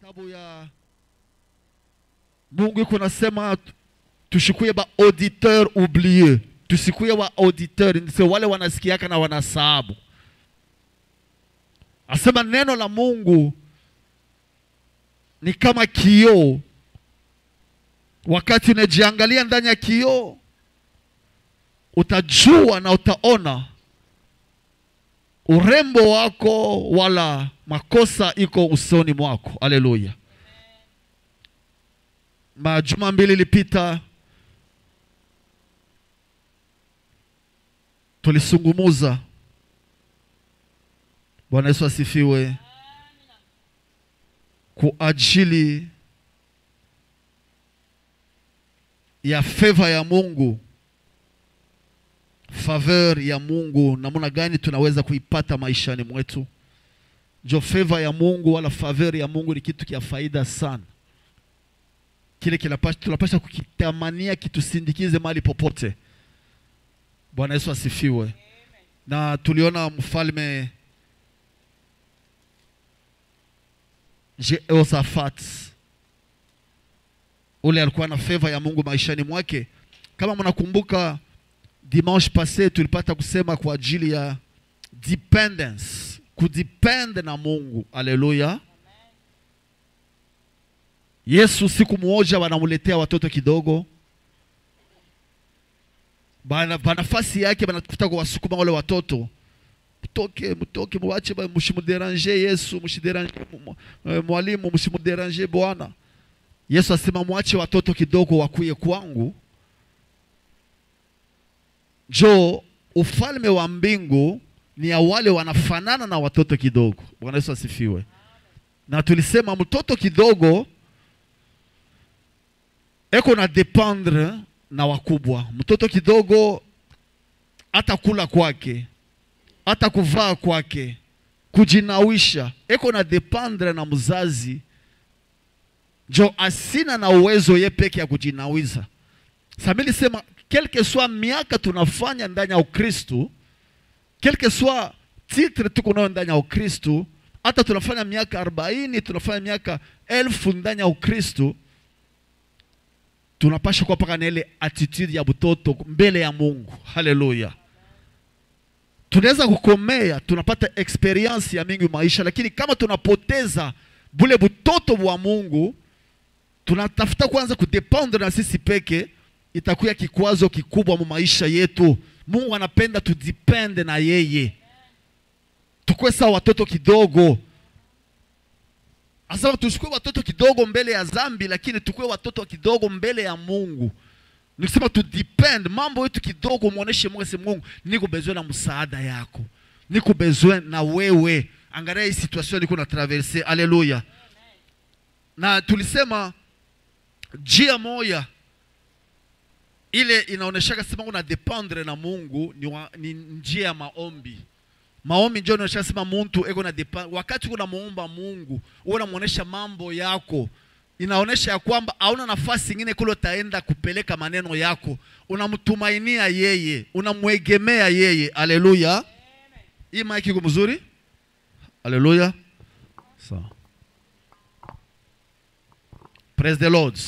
kitabu ya Mungu iko nasema tu- tushikuye ba auditeur oublié, tusikuye wa auditeur, ni wale wanasikiaka na wanasahabu. Asema neno la Mungu ni kama kioo. Wakati unajiangalia ndani ya kioo, utajua na utaona urembo wako wala makosa iko usoni mwako. Haleluya! Majuma mbili ilipita tulisungumuza. Bwana Yesu asifiwe. Kwa ajili ya favor ya Mungu, favor ya Mungu, namna gani tunaweza kuipata maishani mwetu. Jo, favor ya Mungu wala favor ya Mungu ni kitu kia faida sana kile kinapasha tunapasha kukitamania kitusindikize mahali popote. Bwana Yesu asifiwe. Na tuliona mfalme Jehoshaphat ule alikuwa na favor ya Mungu maishani mwake. Kama mnakumbuka, dimanche passé tulipata kusema kwa ajili ya dependence, kudepend na Mungu. Haleluya. Yesu siku moja wanamuletea watoto kidogo, bana pa nafasi yake banatafuta kuwasukuma wale watoto, mtoke mtoke, muwache, ba- msimuderange Yesu, msiderange mu- mu- eh, mwalimu, msimuderange Bwana. Yesu asema mwache watoto kidogo wakuye kwangu, jo ufalme wa mbingu ni ya wale wanafanana na watoto kidogo. Bwana Yesu asifiwe. Na tulisema mtoto kidogo eko na dependre na wakubwa. Mtoto kidogo hata kula kwake, hata kuvaa kwake, kujinawisha, eko na dependre na mzazi, njo asina na uwezo ye peke ya kujinawiza. Samili sema quelque soit miaka tunafanya ndani ya Ukristu, quelque soit titre tuko nayo ndani ya Ukristu, hata tunafanya miaka arobaini, tunafanya miaka elfu ndani ya Ukristu, tunapasha kuwa paka na ile attitude ya butoto mbele ya Mungu. Haleluya! Tunaweza kukomea, tunapata experience ya mingi maisha, lakini kama tunapoteza bule butoto bwa Mungu, tunatafuta kwanza kudependre na sisi peke, itakuwa kikwazo kikubwa mu maisha yetu. Mungu anapenda tudipende na yeye, tukwe sawa watoto kidogo Asema tusikue watoto kidogo mbele ya zambi, lakini tukue watoto kidogo mbele ya Mungu. Nikisema tu depend mambo yetu kidogo, muoneshe Mungu, sema Mungu, niko besoin na msaada yako, niko besoin na wewe. Angalia hii situation niko na traverse. Haleluya! Na tulisema njia moja ile inaoneshaka sema una dependre na Mungu ni, wa, ni njia ya maombi maombi njo inaonyesha sema muntu eko na depa, wakati unamuomba Mungu unamuonesha mambo yako, inaonesha ya kwamba hauna nafasi ingine kule utaenda kupeleka maneno yako, unamtumainia yeye, unamwegemea yeye. Haleluya! Hii maiki iko mzuri? Haleluya! Sawa. Praise the Lord.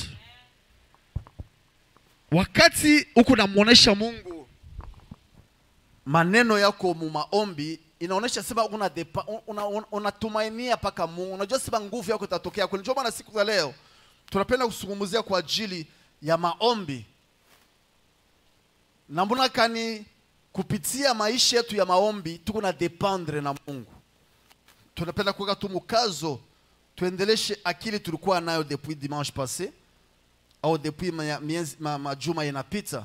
Wakati uko namuonesha Mungu maneno yako mu maombi inaonyesha sema una depa, una, una, unatumainia paka Mungu. Unajua sema nguvu yako itatokea kweli. Ndio maana siku za leo tunapenda kuzungumzia kwa ajili ya maombi, na mbona kani kupitia maisha yetu ya maombi tuko na dependre na Mungu. Tunapenda kuweka tu mkazo, tuendeleshe akili tulikuwa nayo depuis dimanche passé au depuis ma- miezi- ma- majuma yanapita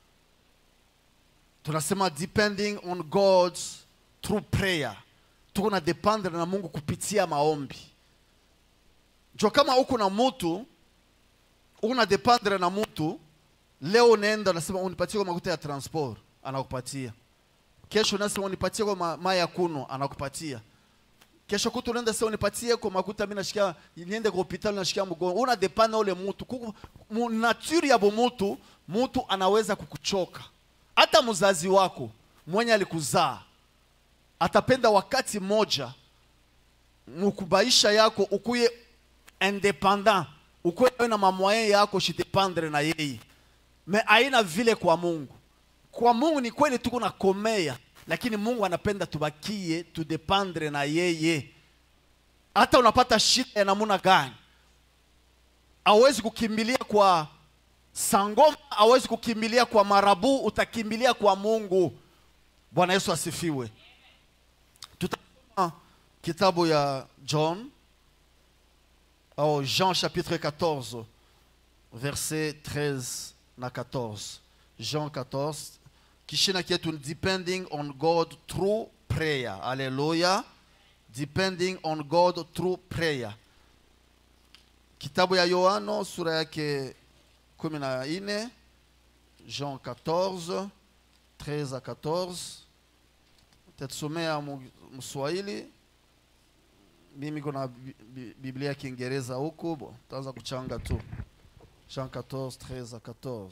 tunasema depending on God through prayer. Tuko na dependre na Mungu kupitia maombi. Jo, kama uko na mtu uko na dependre na mtu, leo unaenda unasema unipatie kwa makuta ya transport, anakupatia. Kesho unasema unipatie kwa ma, mai ya kuno, anakupatia. Kesho kutu unaenda sasa unipatie kwa makuta, mimi nashikia niende kwa hospitali nashikia mgongo. Una depend na ule mtu. Kuku mu- nature ya mtu, mtu anaweza kukuchoka hata mzazi wako mwenye alikuzaa atapenda wakati mmoja mkubaisha yako ukuye independant ukuwe wewe na mamwaye yako shidependre na yeye me aina vile kwa mungu kwa mungu ni kweli tuko na komea lakini mungu anapenda tubakie tudependre na yeye hata unapata shida ya namuna gani hawezi kukimbilia kwa sangoma hawezi kukimbilia kwa marabu utakimbilia kwa mungu bwana yesu asifiwe tutasoma kitabu ya john au jean chapitre 14 verset 13 na 14 jean 14 kishina kietu ni depending on god through prayer haleluya depending on god through prayer kitabu ya yohano sura yake kumi na nne jean 14 13 a 14 tatusomea mu- mswahili mimi kuna bi- bi- biblia ya kiingereza huku bo taanza kuchanga tu jean 14 13 a 14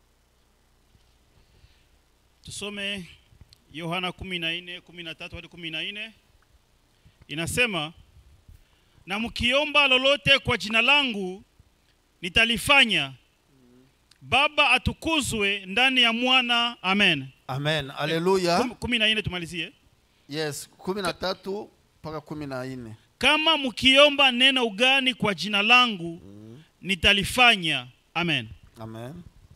tusome yohana 14 13 hadi 14 inasema na mkiomba lolote kwa jina langu nitalifanya baba atukuzwe ndani ya mwana amen amen haleluya Kum- kumi na nne tumalizie yes kumi na tatu mpaka kumi na nne kama mkiomba neno ugani kwa jina langu nitalifanya amen amen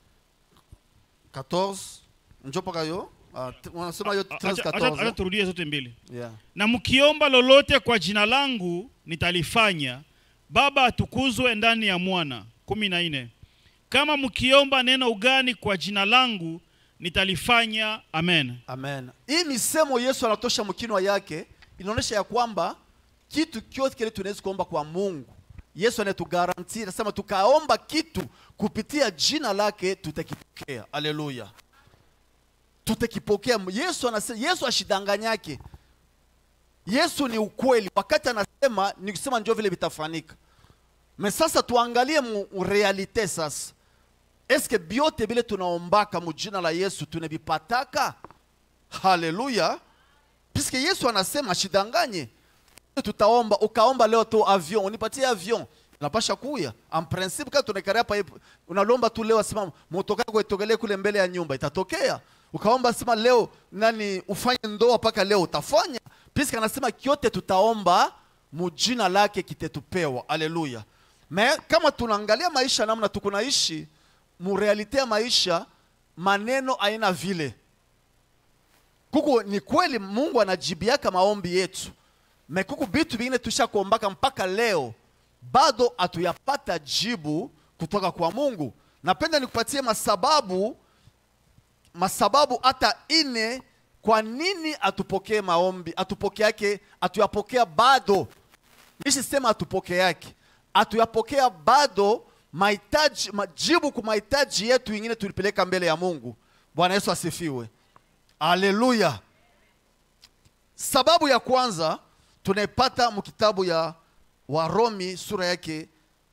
14 njo mpaka yo Ah, t- wanasema yo 13 Acha- acha- acha 14 turudie zote mbili yeah na mkiomba lolote kwa jina langu nitalifanya baba atukuzwe ndani ya mwana kumi na nne kama mkiomba neno ugani kwa jina langu nitalifanya amen amen hii misemo yesu anatosha mkinwa yake inaonyesha ya kwamba kitu kyote kile tunaweza kuomba kwa mungu yesu anatugaranti anasema tukaomba kitu kupitia jina lake tutakipokea haleluya tutakipokea yesu anasema yesu ashidanganyake yesu ni ukweli wakati anasema ni kusema ndio vile vitafanyika me sasa tuangalie mu mu realite sasa eske byote bile tunaombaka mu jina la yesu tunavipataka haleluya piske yesu anasema shidanganye tutaomba ukaomba leo tu avion unipatie avion unapasha kuya en principe kama tunakaria hapa hivi, unalomba tu leo asema motoka yako itokelee kule mbele ya nyumba itatokea ukaomba sema leo nani ufanye ndoa mpaka leo utafanya piske anasema kyote tutaomba mujina lake kitetupewa haleluya me kama tunaangalia maisha namna tukunaishi murealite ya maisha maneno aina vile kuku ni kweli mungu anajibiaka maombi yetu me kuku vitu vingine tushakuombaka mpaka leo bado hatuyapata jibu kutoka kwa mungu napenda nikupatie masababu masababu hata ine kwa nini atupokee maombi atupokeake atuyapokea bado nishisema atupokeake atuyapokea bado mahitaji majibu kwa mahitaji yetu ingine tulipeleka mbele ya mungu bwana yesu asifiwe haleluya sababu ya kwanza tunaipata mkitabu ya waromi sura yake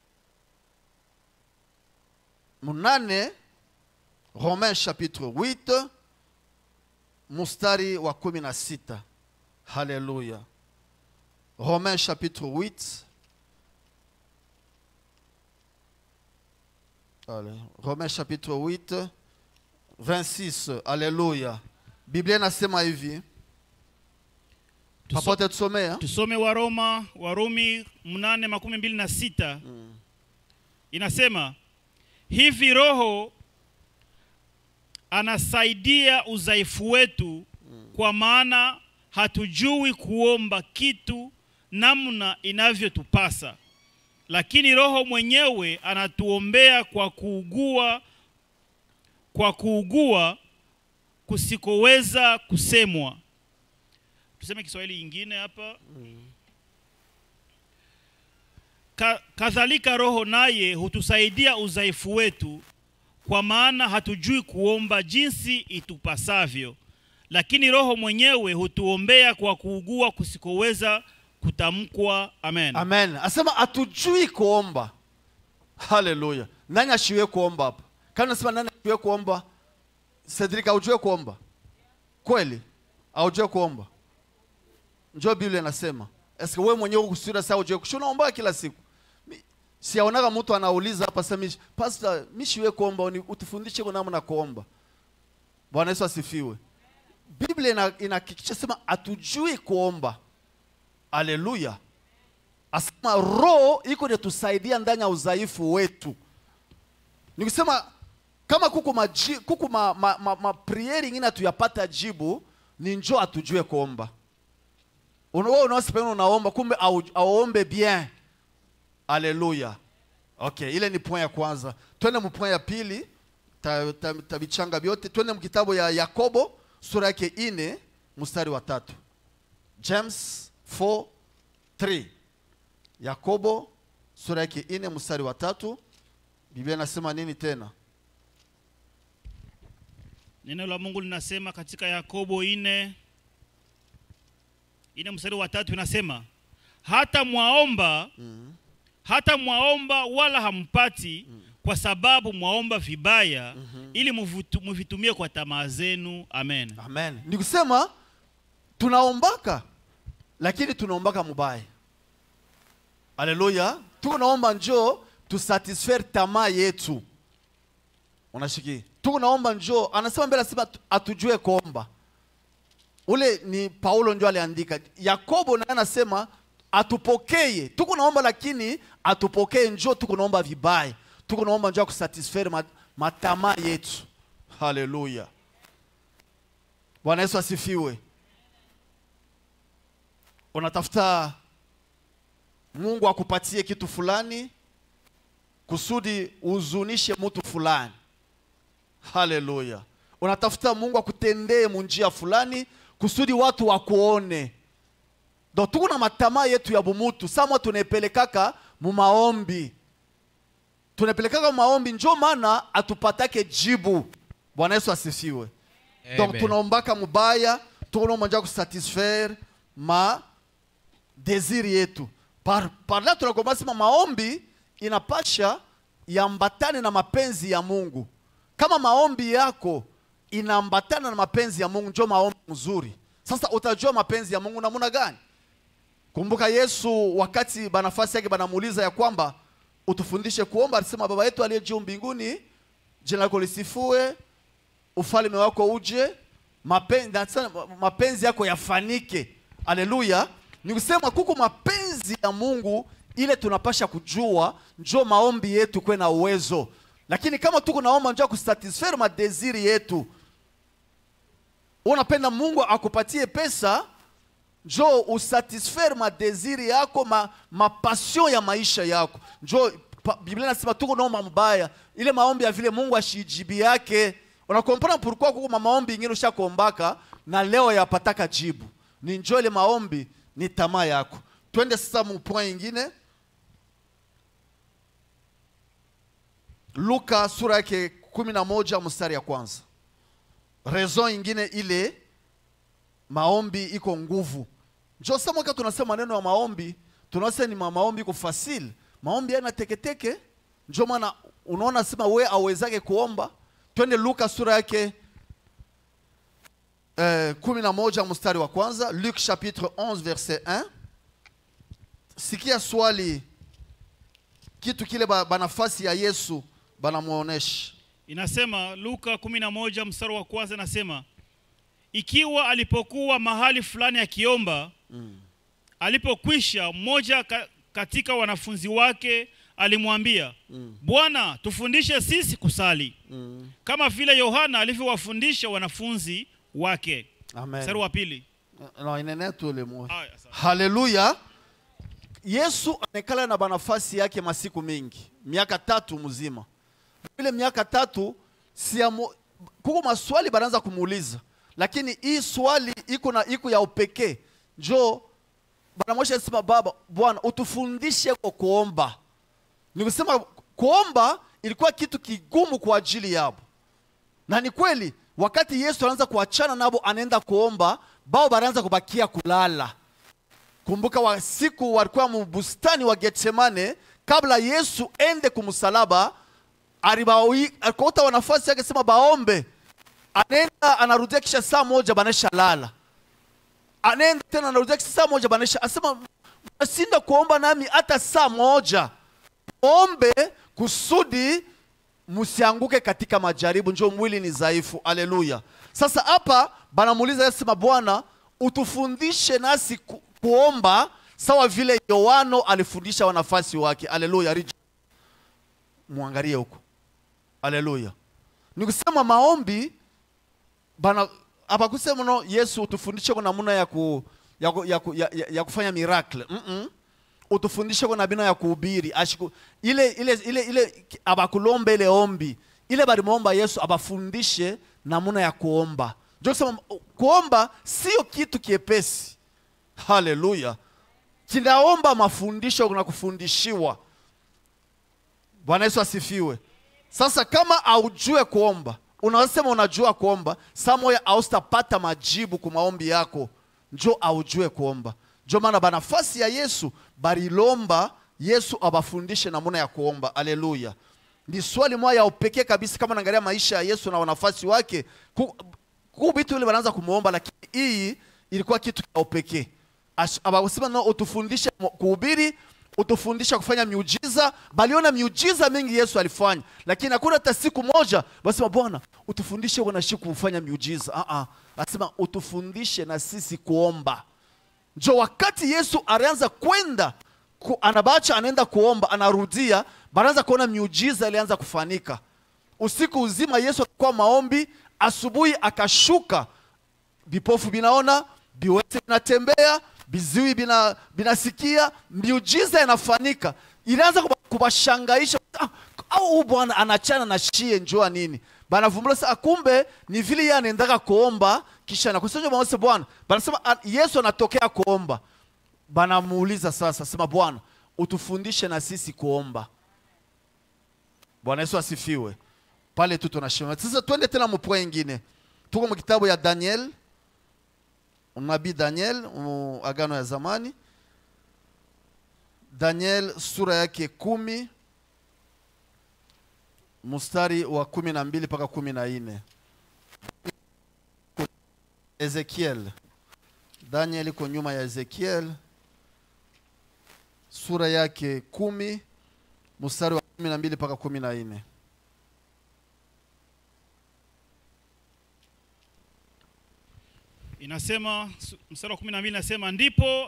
munane romain chapitre 8 mustari wa kumi na sita haleluya romain chapitre 8 Allez, romain chapitre 8 26 haleluya biblia inasema hivi Tuso- papote tusomea tusome waroma warumi mnane makumi mbili na sita inasema hivi roho anasaidia udhaifu wetu kwa maana hatujui kuomba kitu namna inavyotupasa lakini roho mwenyewe anatuombea kwa kuugua kwa kuugua kusikoweza kusemwa tuseme kiswahili ingine hapa Ka, kadhalika roho naye hutusaidia udhaifu wetu kwa maana hatujui kuomba jinsi itupasavyo lakini roho mwenyewe hutuombea kwa kuugua kusikoweza kutamkwa amen amen asema hatujui kuomba haleluya nani ashiwe kuomba hapa kama nasema nani ashiwe kuomba cedrik aujue kuomba kweli aujue kuomba njo biblia inasema eske wewe mwenyewe kusura saa ujue kushu unaomba kila siku Mi- siaonaga mtu anauliza hapa sasa mishi pastor mishiwe kuomba uni- utufundishe kwa namna kuomba bwana yesu asifiwe biblia ina- inahakikisha sema hatujui kuomba haleluya asema roho iko inatusaidia ndani ya udhaifu wetu ni kusema kama kuku maji, kuku ma, ma, ma, ma prieri ingine hatuyapata jibu ni njo atujue kuomba Una- wewe unaosipena unaomba kumbe au- auombe bien haleluya okay ile ni point ya kwanza twende mpoint ya pili ta- ta- tavichanga vyote twende mkitabu ya yakobo sura yake ine mstari wa tatu james 4 3 yakobo sura yake ine mstari wa tatu biblia inasema nini tena Neno la Mungu linasema katika Yakobo ine ine mstari wa tatu inasema hata mwaomba mm. hata mwaomba wala hampati kwa sababu mwaomba vibaya ili muvitu- muvitumie kwa tamaa zenu. Amen. amen ni kusema tunaombaka lakini tunaombaka mubaya haleluya tunaomba njoo tusatisfaire tamaa yetu unashiki tunaomba njoo anasema mbele asema tu- atujue kuomba ule ni paulo njo aliandika yakobo naye anasema atupokeye tuko naomba lakini atupokee njo tuko naomba vibaya tuko naomba njo ya kusatisfaire ma- matamaa yetu haleluya bwana yesu asifiwe unatafuta mungu akupatie kitu fulani kusudi uhuzunishe mtu fulani haleluya unatafuta mungu akutendee munjia fulani kusudi watu wakuone do tuko na matamaa yetu ya bumutu samwa tunaepelekaka mumaombi tunapelekaka mumaombi njo maana atupatake jibu bwana yesu asifiwe donc Amen. tunaombaka mubaya tunaomba nja kusatisfaire ma desiri yetu par, par là tunakomba sema maombi inapasha yambatane na mapenzi ya mungu kama maombi yako inaambatana na mapenzi ya mungu njo maombi mzuri sasa utajua mapenzi ya mungu namuna gani kumbuka yesu wakati banafasi yake banamuuliza ya kwamba utufundishe kuomba alisema baba yetu aliye juu mbinguni jina lako lisifue ufalme wako uje mapenzi, nasema mapenzi yako yafanike haleluya ni kusema kuko mapenzi ya mungu ile tunapasha kujua njo maombi yetu kwe na uwezo lakini kama tuko naomba njo ya kusatisfaire madesiri yetu unapenda mungu akupatie pesa njo usatisfaire madesiri yako ma, mapassion ya maisha yako njo pa, biblia nasema tuko naomba mbaya ile maombi ya vile mungu ashijibi yake unakompana pourquoi kuko ma maombi ingine ushakombaka na leo yapataka jibu ni njo ile maombi ni tamaa yako twende sasa mu point ingine luka sura yake kumi na moja mstari ya kwanza raison ingine ile maombi iko nguvu njo sa mwaka tunasema maneno ya maombi tunasema ni ma- maombi iko fasile maombi yana teketeke njo maana unaona sema we awezake kuomba twende luka sura yake eh, kumi na moja mstari wa kwanza luc chapitre 11 verset 1 sikia swali kitu kile ba, banafasi ya yesu banamwonesha Inasema Luka 11 mstari wa kwanza inasema ikiwa alipokuwa mahali fulani akiomba alipokwisha mmoja ka, katika wanafunzi wake alimwambia Bwana tufundishe sisi kusali kama vile Yohana alivyowafundisha wanafunzi wake. Mstari amen wa pili. no, inene tu ile moja Aya, sawa. haleluya yesu anekala na banafasi yake masiku mingi miaka tatu mzima ile miaka tatu siamo, kuko maswali banaanza kumuuliza lakini hii swali iko na iko ya upekee njo banamwesha sema baba bwana utufundishe kwa kuomba ni kusema kuomba ilikuwa kitu kigumu kwa ajili yabo na ni kweli wakati yesu anaanza kuachana nabo anaenda kuomba bao banaanza kubakia kulala kumbuka wa siku walikuwa mubustani wa getsemane kabla yesu ende kumsalaba alibawi- alikuota wanafasi yake sema baombe anaenda anarudia kisha saa moja banesha lala anaenda tena anarudia kisha saa moja banesha asema mnasinda kuomba nami hata saa moja ombe kusudi msianguke katika majaribu, njo mwili ni dhaifu. Aleluya! Sasa hapa banamuuliza Yesu, sema Bwana, utufundishe nasi ku, kuomba sawa vile Yohano alifundisha wanafasi wake. Aleluya! Rij- Muangalie huko. Aleluya! Ni kusema maombi bana hapa kusema no Yesu utufundishe kwa namna ya, ku, ya, ku, ya, ku, ya, ya, ya kufanya miracle mm -mm. utufundishe kwa namna ya kuhubiri ashiku ile ile ile ile abakulomba ile ombi ile balimwomba Yesu abafundishe namna ya kuomba ndio kusema kuomba sio kitu kiepesi haleluya kinaomba mafundisho na kufundishiwa Bwana Yesu asifiwe sasa kama haujue kuomba unasema unajua kuomba saa moya haustapata majibu ku maombi yako njo aujue kuomba njo maana banafasi ya yesu barilomba yesu abafundishe namuna ya kuomba aleluya ni swali moja ya upekee kabisa kama naangalia maisha ya yesu na wanafasi wake ku, ku vitu ile wanaanza kumwomba lakini hii ilikuwa kitu cha upekee Ash- abasema no utufundishe mo- kuhubiri utufundisha kufanya miujiza baliona miujiza mingi yesu alifanya lakini hakuna hata siku moja basema bwana utufundishe wanashi kufanya miujiza uh -uh. asema utufundishe na sisi kuomba njo wakati yesu alianza kwenda ku, anabacha anaenda kuomba anarudia banaanza kuona miujiza ilianza kufanika usiku uzima yesu alikuwa maombi asubuhi akashuka vipofu vinaona viwete vinatembea viziwi bina- vinasikia miujiza inafanyika ilianza kuba- kubashangaisha "Ah, au huyu bwana anachana na shie njua nini banavumbula sasa kumbe ni vile yeye anaendaka kuomba kisha nakusaja bawase bwana banasema "Ah, yesu anatokea kuomba banamuuliza sasa sema bwana utufundishe na sisi kuomba bwana yesu asifiwe pale tu tunashima sasa twende tena mupwe ingine tuko mu kitabu ya daniel nabii daniel mu agano ya zamani daniel sura yake kumi mstari wa kumi na mbili mpaka kumi na nne ezekiel daniel iko nyuma ya ezekiel sura yake kumi mstari wa kumi na mbili mpaka kumi na nne inasema su- mstari wa kumi na mbili inasema ndipo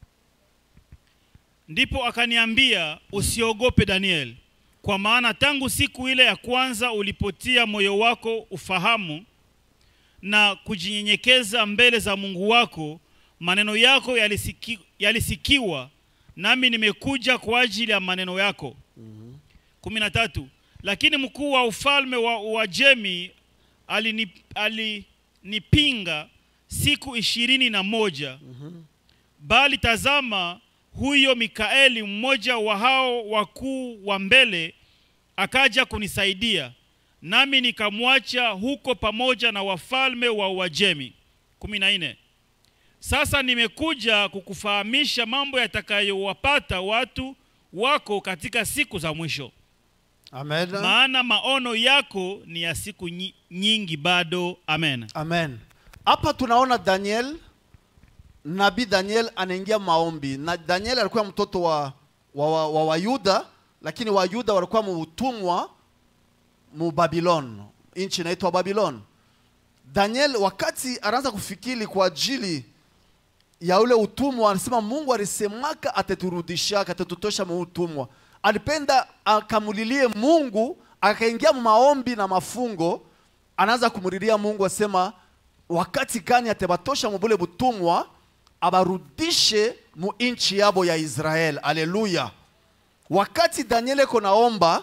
ndipo akaniambia usiogope daniel kwa maana tangu siku ile ya kwanza ulipotia moyo wako ufahamu na kujinyenyekeza mbele za mungu wako maneno yako yalisiki, yalisikiwa nami nimekuja kwa ajili ya maneno yako kumi na tatu lakini mkuu wa ufalme wa uajemi alinip- alinipinga siku ishirini na moja bali tazama huyo mikaeli mmoja wa hao wakuu wa mbele akaja kunisaidia nami nikamwacha huko pamoja na wafalme wa uajemi kumi na nne sasa nimekuja kukufahamisha mambo yatakayowapata watu wako katika siku za mwisho amen maana maono yako ni ya siku nyi- nyingi bado amen amen hapa tunaona daniel nabii daniel anaingia maombi na daniel alikuwa mtoto wa wa, wa, wa wayuda lakini wayuda walikuwa muutumwa mu babilon nchi inaitwa babilon daniel wakati anaanza kufikiri kwa ajili ya ule utumwa anasema mungu alisemaka ataturudishaka atatutosha mu utumwa alipenda akamulilie mungu akaingia mu maombi na mafungo anaanza kumulilia mungu asema wakati gani atabatosha mubule butumwa abarudishe mu inchi yabo ya israel aleluya wakati daniel eko naomba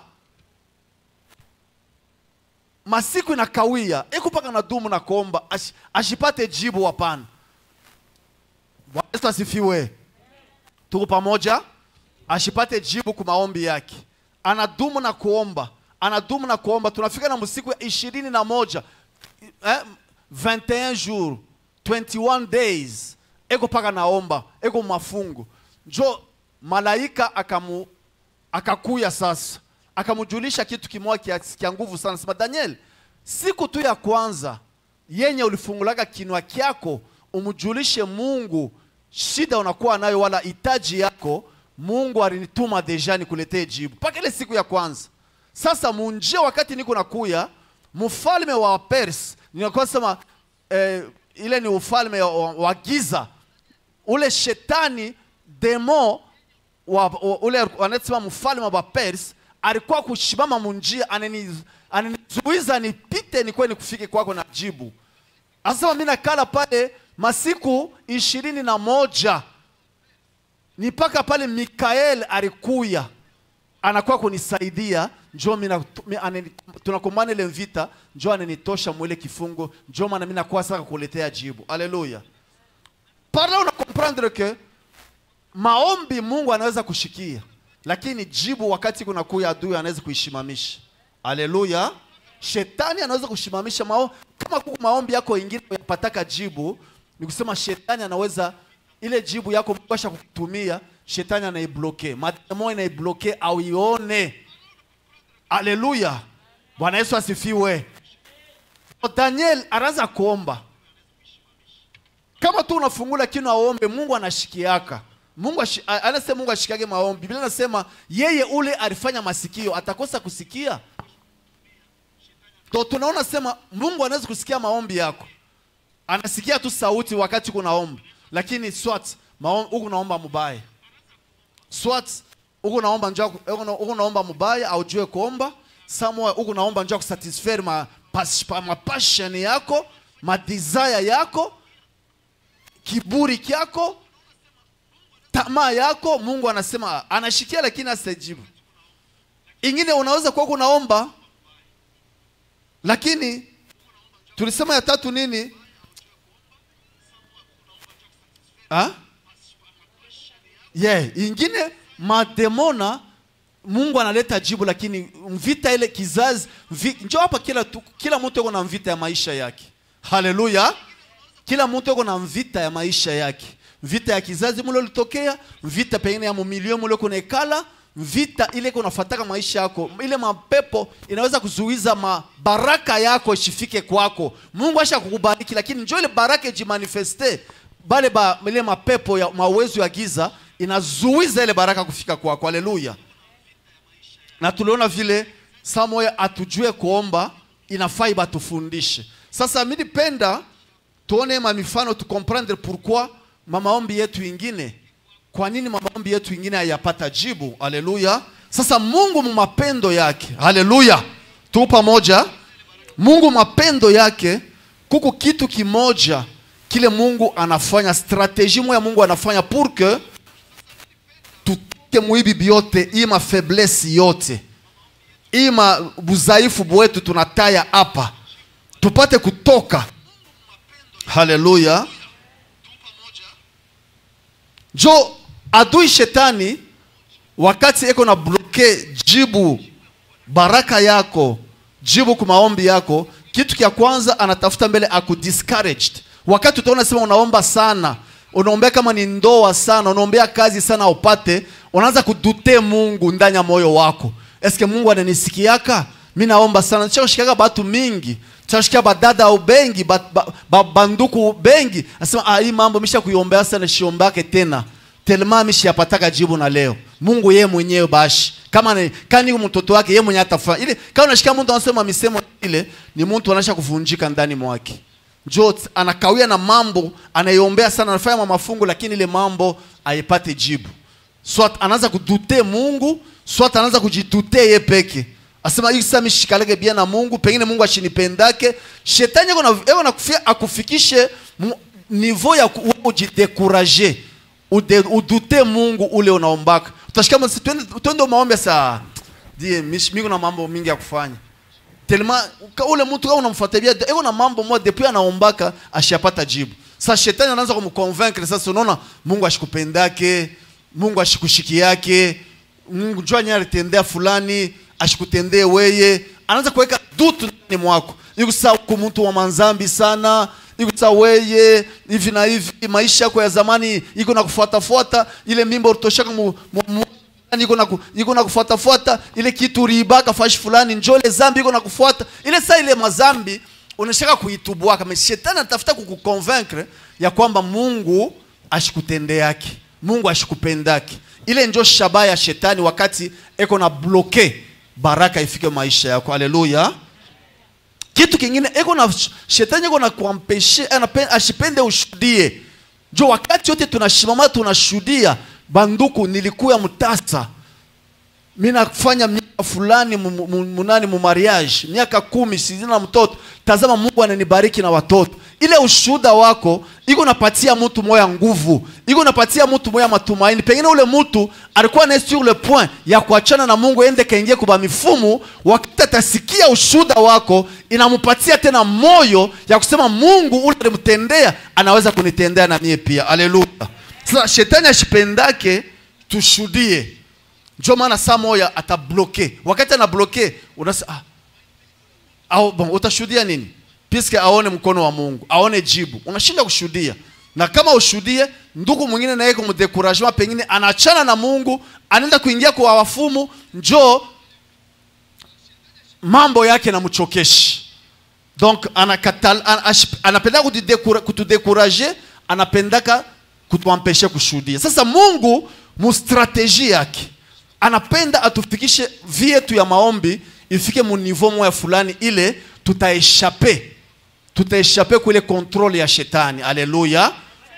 masiku inakawia eko paka na dumu na kuomba ash, ashipate jibu hapana bwana yesu asifiwe tuko pamoja ashipate jibu ku maombi yake anadumu na kuomba anadumu na kuomba tunafika na msiku ya ishirini na moja eh, 21 jours 21 days eko paka naomba eko mafungu njo malaika akamu akakuya sasa akamujulisha kitu kimoja kia, kia nguvu sana sema daniel siku tu ya kwanza yenye ulifungulaga kinwa kyako umjulishe mungu shida unakuwa nayo wala hitaji yako mungu alinituma deja nikuletee jibu mpaka ile siku ya kwanza sasa munjia wakati niko nakuya mfalme wa pers ninakuwa sema eh, ile ni ufalme wa, wa giza ule shetani demo wa, wa, ule wanasema mfalme wa pers alikuwa kushimama munjia anani- ananizuiza nipite nikwe nikufike kwako na jibu asema mi nakala pale masiku ishirini na moja ni mpaka pale mikael alikuya anakuwa kunisaidia njo mina- mi- anani- tunakumbana ile vita njo ananitosha mwile kifungo njo maana mi nakuwa sasa kukuletea jibu aleluya par là una comprendre que maombi mungu anaweza kushikia lakini jibu wakati kunakuya adui anaweza kuishimamisha aleluya shetani anaweza kushimamisha mao kama kuku maombi yako ingine yapataka jibu ni kusema shetani anaweza ile jibu yako mungu asha kukutumia shetani anaibloke mademo inaibloke au ione aleluya bwana yesu asifiwe daniel anaanza kuomba kama tu unafungula kino aombe mungu anashikiaka mungu ashi, a- anasema mungu ashikiage maombi biblia anasema yeye ule alifanya masikio atakosa kusikia to tunaona sema mungu anaweza kusikia maombi yako anasikia tu sauti wakati kunaomba lakini swat maom- huku naomba mubaya swat huku naomba njoo huku na- huku naomba mubaya aujue kuomba samoa huku naomba njoo kusatisfaire ma, pas, pa, ma passion yako ma desire yako kiburi kyako tamaa yako mungu anasema anashikia lakini asijibu ingine unaweza kuwa kunaomba lakini tulisema ya tatu nini ha? yeah. ingine mademona mungu analeta jibu lakini vita ile kizazi vi, njo hapa kila, tu- kila mtu yuko na vita ya maisha yake haleluya kila mtu yuko na vita ya maisha yake vita ya kizazi mule ulitokea vita pengine ya mumilio mule kunekala vita ile kunafataka maisha yako ile mapepo inaweza kuzuiza mabaraka yako ishifike kwako mungu asha kukubariki lakini njo ile baraka ijimanifeste bale ba, ile mapepo ya mawezo ya giza inazuiza ile baraka kufika kwako haleluya na tuliona vile saa moya atujue kuomba inafai batufundishe sasa mi nipenda tuone mamifano tukomprendre pourquoi mamaombi yetu ingine kwa nini mamaombi yetu ingine hayapata jibu haleluya sasa mungu mumapendo yake haleluya tu pamoja mungu mapendo yake kuko kitu kimoja kile mungu anafanya strategie moya mungu anafanya pour que tutoke muibi byote hii mafaiblesse yote hii ma budhaifu bwetu tunataya hapa tupate kutoka haleluya jo adui shetani wakati eko na bloke jibu baraka yako jibu kwa maombi yako kitu kya kwanza anatafuta mbele aku discouraged wakati utaona sema unaomba sana unaombea kama ni ndoa sana unaombea kazi sana upate unaanza kudute mungu ndani ya moyo wako eske mungu ananisikiaka mi naomba sana chashikaga batu mingi chashika badada au bengi ba, ba, ba, banduku bengi asema ah, hii mambo misha kuiombea sana shiombake tena telema mishiyapataka jibu na leo mungu ye mwenyewe bashi kama ni kani mtoto wake ye mwenyewe atafanya ile kama unashika mtu anasema misemo ile ni mtu anasha kuvunjika ndani mwake jo anakawia na mambo anaiombea sana anafanya mafungu lakini ile mambo aipate jibu swat anaanza kudute mungu swat anaanza kujidute ye peke asema hii sasa mishikaleke bia na mungu pengine mungu ashinipendake shetani eko na eko na kufia akufikishe mu- niveau ya ku- wewe ujidekuraje ude, udute mungu ule unaombaka utashika masi twende twende maombi saa die mish- miko na mambo mingi ya kufanya telema ka- ule mtu kama unamfuatilia eko na mambo moja depuis anaombaka ashapata jibu sasa shetani anaanza kumconvaincre sasa unaona mungu ashikupendake mungu ashikushikiake mungu jua nye alitendea fulani ashikutendee weye anaanza kuweka dutu ndani mwako ikusa uko mtu wa manzambi sana ikusa weye hivi na hivi maisha yako ya zamani iko na kufuatafuata ile mimba utoshaka mu, mu, mu Yaani iko na ku- iko na kufuatafuata ile kitu riibaka fashi fulani njole zambi iko na kufuata ile saa ile mazambi unashaka kuitubua kama shetani anatafuta kukuconvaincre ya kwamba Mungu ashikutende yake Mungu ashikupendake ile njo shabaha ya shetani wakati eko na bloke baraka ifike maisha yako haleluya kitu kingine eko na shetani eko na kuampeshe anape- ashipende ushuhudie jo wakati yote tunashimama tunashuhudia banduku nilikuya mtasa mi nafanya miaka fulani mu- mu- munani mu mariage miaka kumi sizina na mtoto tazama mungu ananibariki na watoto ile ushuhuda wako iko napatia mtu moya nguvu iko napatia mtu moya matumaini pengine ule mtu alikuwa naye sur le point ya kuachana na mungu ende kaingie kuba mifumu wakati atasikia ushuhuda wako inamupatia tena moyo ya kusema mungu ule alimtendea anaweza kunitendea na mie pia aleluya sasa shetani ashipendake tushuhudie njo maana saa moya atabloke wakati anabloke unasa ah, au bon, utashuhudia nini piske aone mkono wa mungu aone jibu unashinda kushuhudia na kama ushuhudie ndugu mwingine naye kumdekuragement pengine anaachana na mungu anaenda kuingia kwa wafumu njo mambo yake namchokeshi donc anakatal, an, ash- anapenda kutudekura- kutudekuraje anapendaka kutuampeshe kushuhudia sasa mungu mustrateji yake anapenda atufikishe vie yetu ya maombi ifike mu niveau moya fulani ile tutaeshape tutaeshape kuile kontrole ya shetani aleluya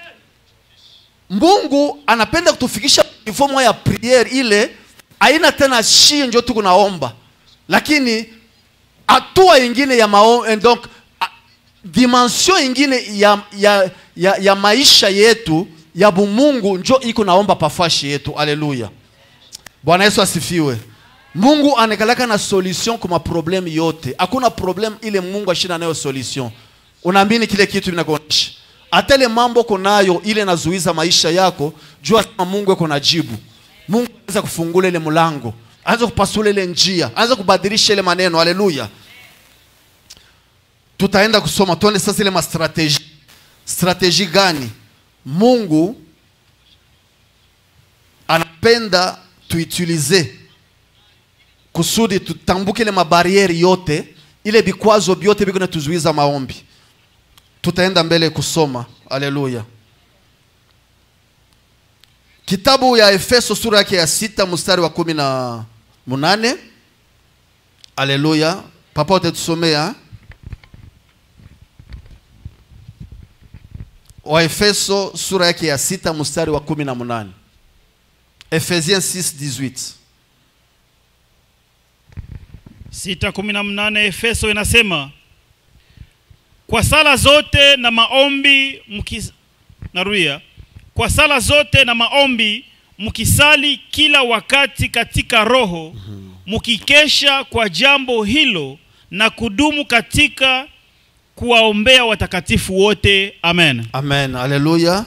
mungu anapenda kutufikisha niveau moya ya priere ile aina tena shie njo tuko naomba lakini hatua ingine ya mao, eh, donc a- dimension ingine ya, ya, ya, ya maisha yetu ya bumungu njo iko naomba pafashi yetu aleluya bwana yesu asifiwe mungu anakalaka na solution kwa maproblemu yote hakuna problem ile mungu ashina nayo solution unaamini kile kitu vinakuonyesha hata ile mambo konayo ile nazuiza maisha yako jua kama mungu eko na jibu mungu anaweza kufungula ile mlango anaweza kupasula ile njia anaweza kubadilisha ile maneno haleluya tutaenda kusoma tuone sasa ile mastrateji strateji gani mungu anapenda tuutilize kusudi tutambuke ile mabarieri yote ile vikwazo vyote viko natuzuiza maombi tutaenda mbele kusoma haleluya kitabu ya efeso sura yake ya sita mstari wa kumi na munane haleluya papa utatusomea waefeso sura yake ya sita mstari wa kumi na munane Ephésiens 6, 18. sita kumi na mnane Efeso inasema kwa sala zote na maombi mkis... narudia kwa sala zote na maombi mkisali kila wakati katika roho mkikesha kwa jambo hilo na kudumu katika kuwaombea watakatifu wote amen Amen. Alléluia.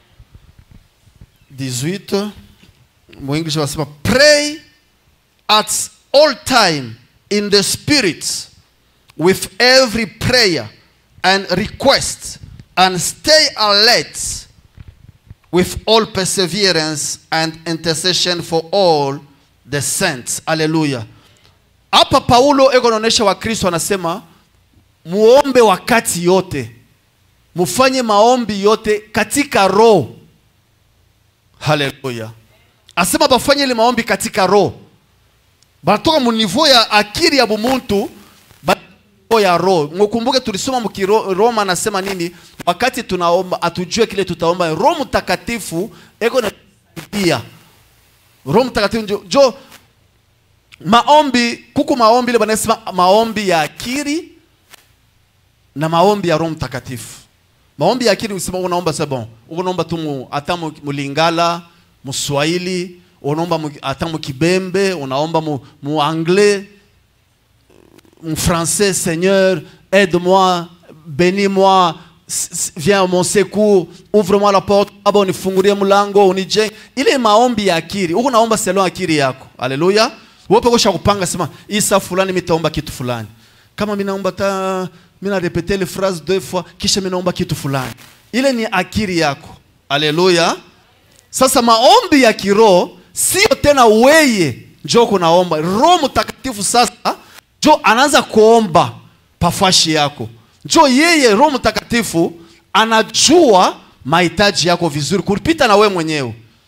18. Mwinglish wasema pray at all time in the spirit with every prayer and request and stay alert with all perseverance and intercession for all the saints. Hallelujah. Hapa Paulo eko naonesha Wakristo anasema muombe wakati yote mufanye maombi yote katika roho haleluya asema bafanye ile maombi katika roho banatoka mu niveau ya akili ya bumuntu ba- niveau ya roho mukumbuke tulisoma mukiroma anasema nini wakati tunaomba atujue kile tutaomba roho mtakatifu eko nasaidia roho mtakatifu njo, jo maombi kuku maombi ile banasema maombi ya akili na maombi ya roho mtakatifu maombi ya akili usema unaomba c'est bon unaomba tu mu, hata mu- mulingala muswahili unaomba mu- hata mukibembe unaomba mu, mu anglais mu français seigneur aide-moi bénis-moi s- s- viens à mon secours ouvre-moi la porte baba unifungulie mlango unijenge ile maombi ya akili huko naomba selon akili yako haleluya wewe kusha kupanga sema hii saa fulani mitaomba kitu fulani kama mimi naomba ta mimi na repete ile phrase deux fois kisha mimi naomba kitu fulani ile ni akili yako haleluya sasa maombi ya kiroho sio tena weye njo kunaomba roho mtakatifu sasa njo anaanza kuomba pafashi yako njo yeye roho mtakatifu anajua mahitaji yako vizuri kupita na we mwenyewe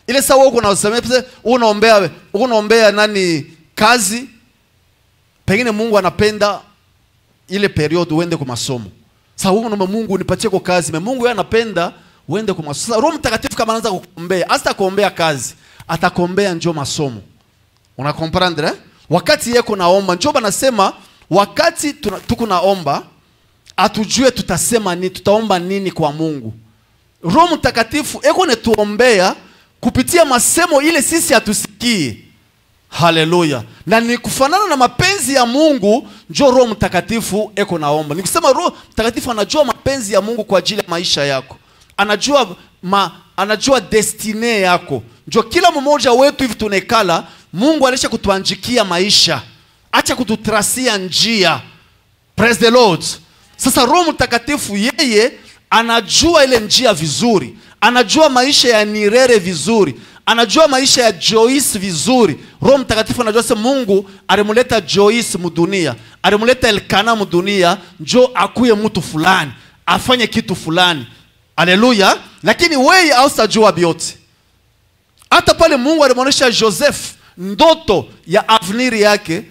ile saa wewe uko unasemea pesa unaombea unaombea nani kazi pengine Mungu anapenda ile period uende kwa masomo sasa wewe unaomba Mungu nipatie kwa kazi me Mungu yeye anapenda uende kwa masomo sasa Roho Mtakatifu kama anaanza kukuombea hata kuombea kazi atakuombea njoo masomo una comprendre eh? wakati yeko naomba njoo banasema wakati tuna- tuko naomba atujue tutasema nini tutaomba nini kwa Mungu Roho Mtakatifu eko netuombea kupitia masemo ile sisi hatusikii. Haleluya! Na ni kufanana na mapenzi ya Mungu, njo Roho Mtakatifu eko naomba. Ni kusema Roho Mtakatifu anajua mapenzi ya Mungu kwa ajili ya maisha yako, anajua ma, anajua destine yako. Njo kila mmoja wetu hivi tunekala, Mungu alisha kutuanjikia maisha, acha kututrasia njia. Praise the Lord. Sasa Roho Mtakatifu yeye anajua ile njia vizuri, anajua maisha ya Nirere vizuri, anajua maisha ya Joyce vizuri. Roho Mtakatifu anajua se Mungu alimuleta Joyce mudunia, alimuleta Elkana mudunia, njo akuye mtu fulani afanye kitu fulani. Haleluya! Lakini wewe hautajua vyote. Hata pale Mungu alimwonyesha Joseph ndoto ya avenir yake,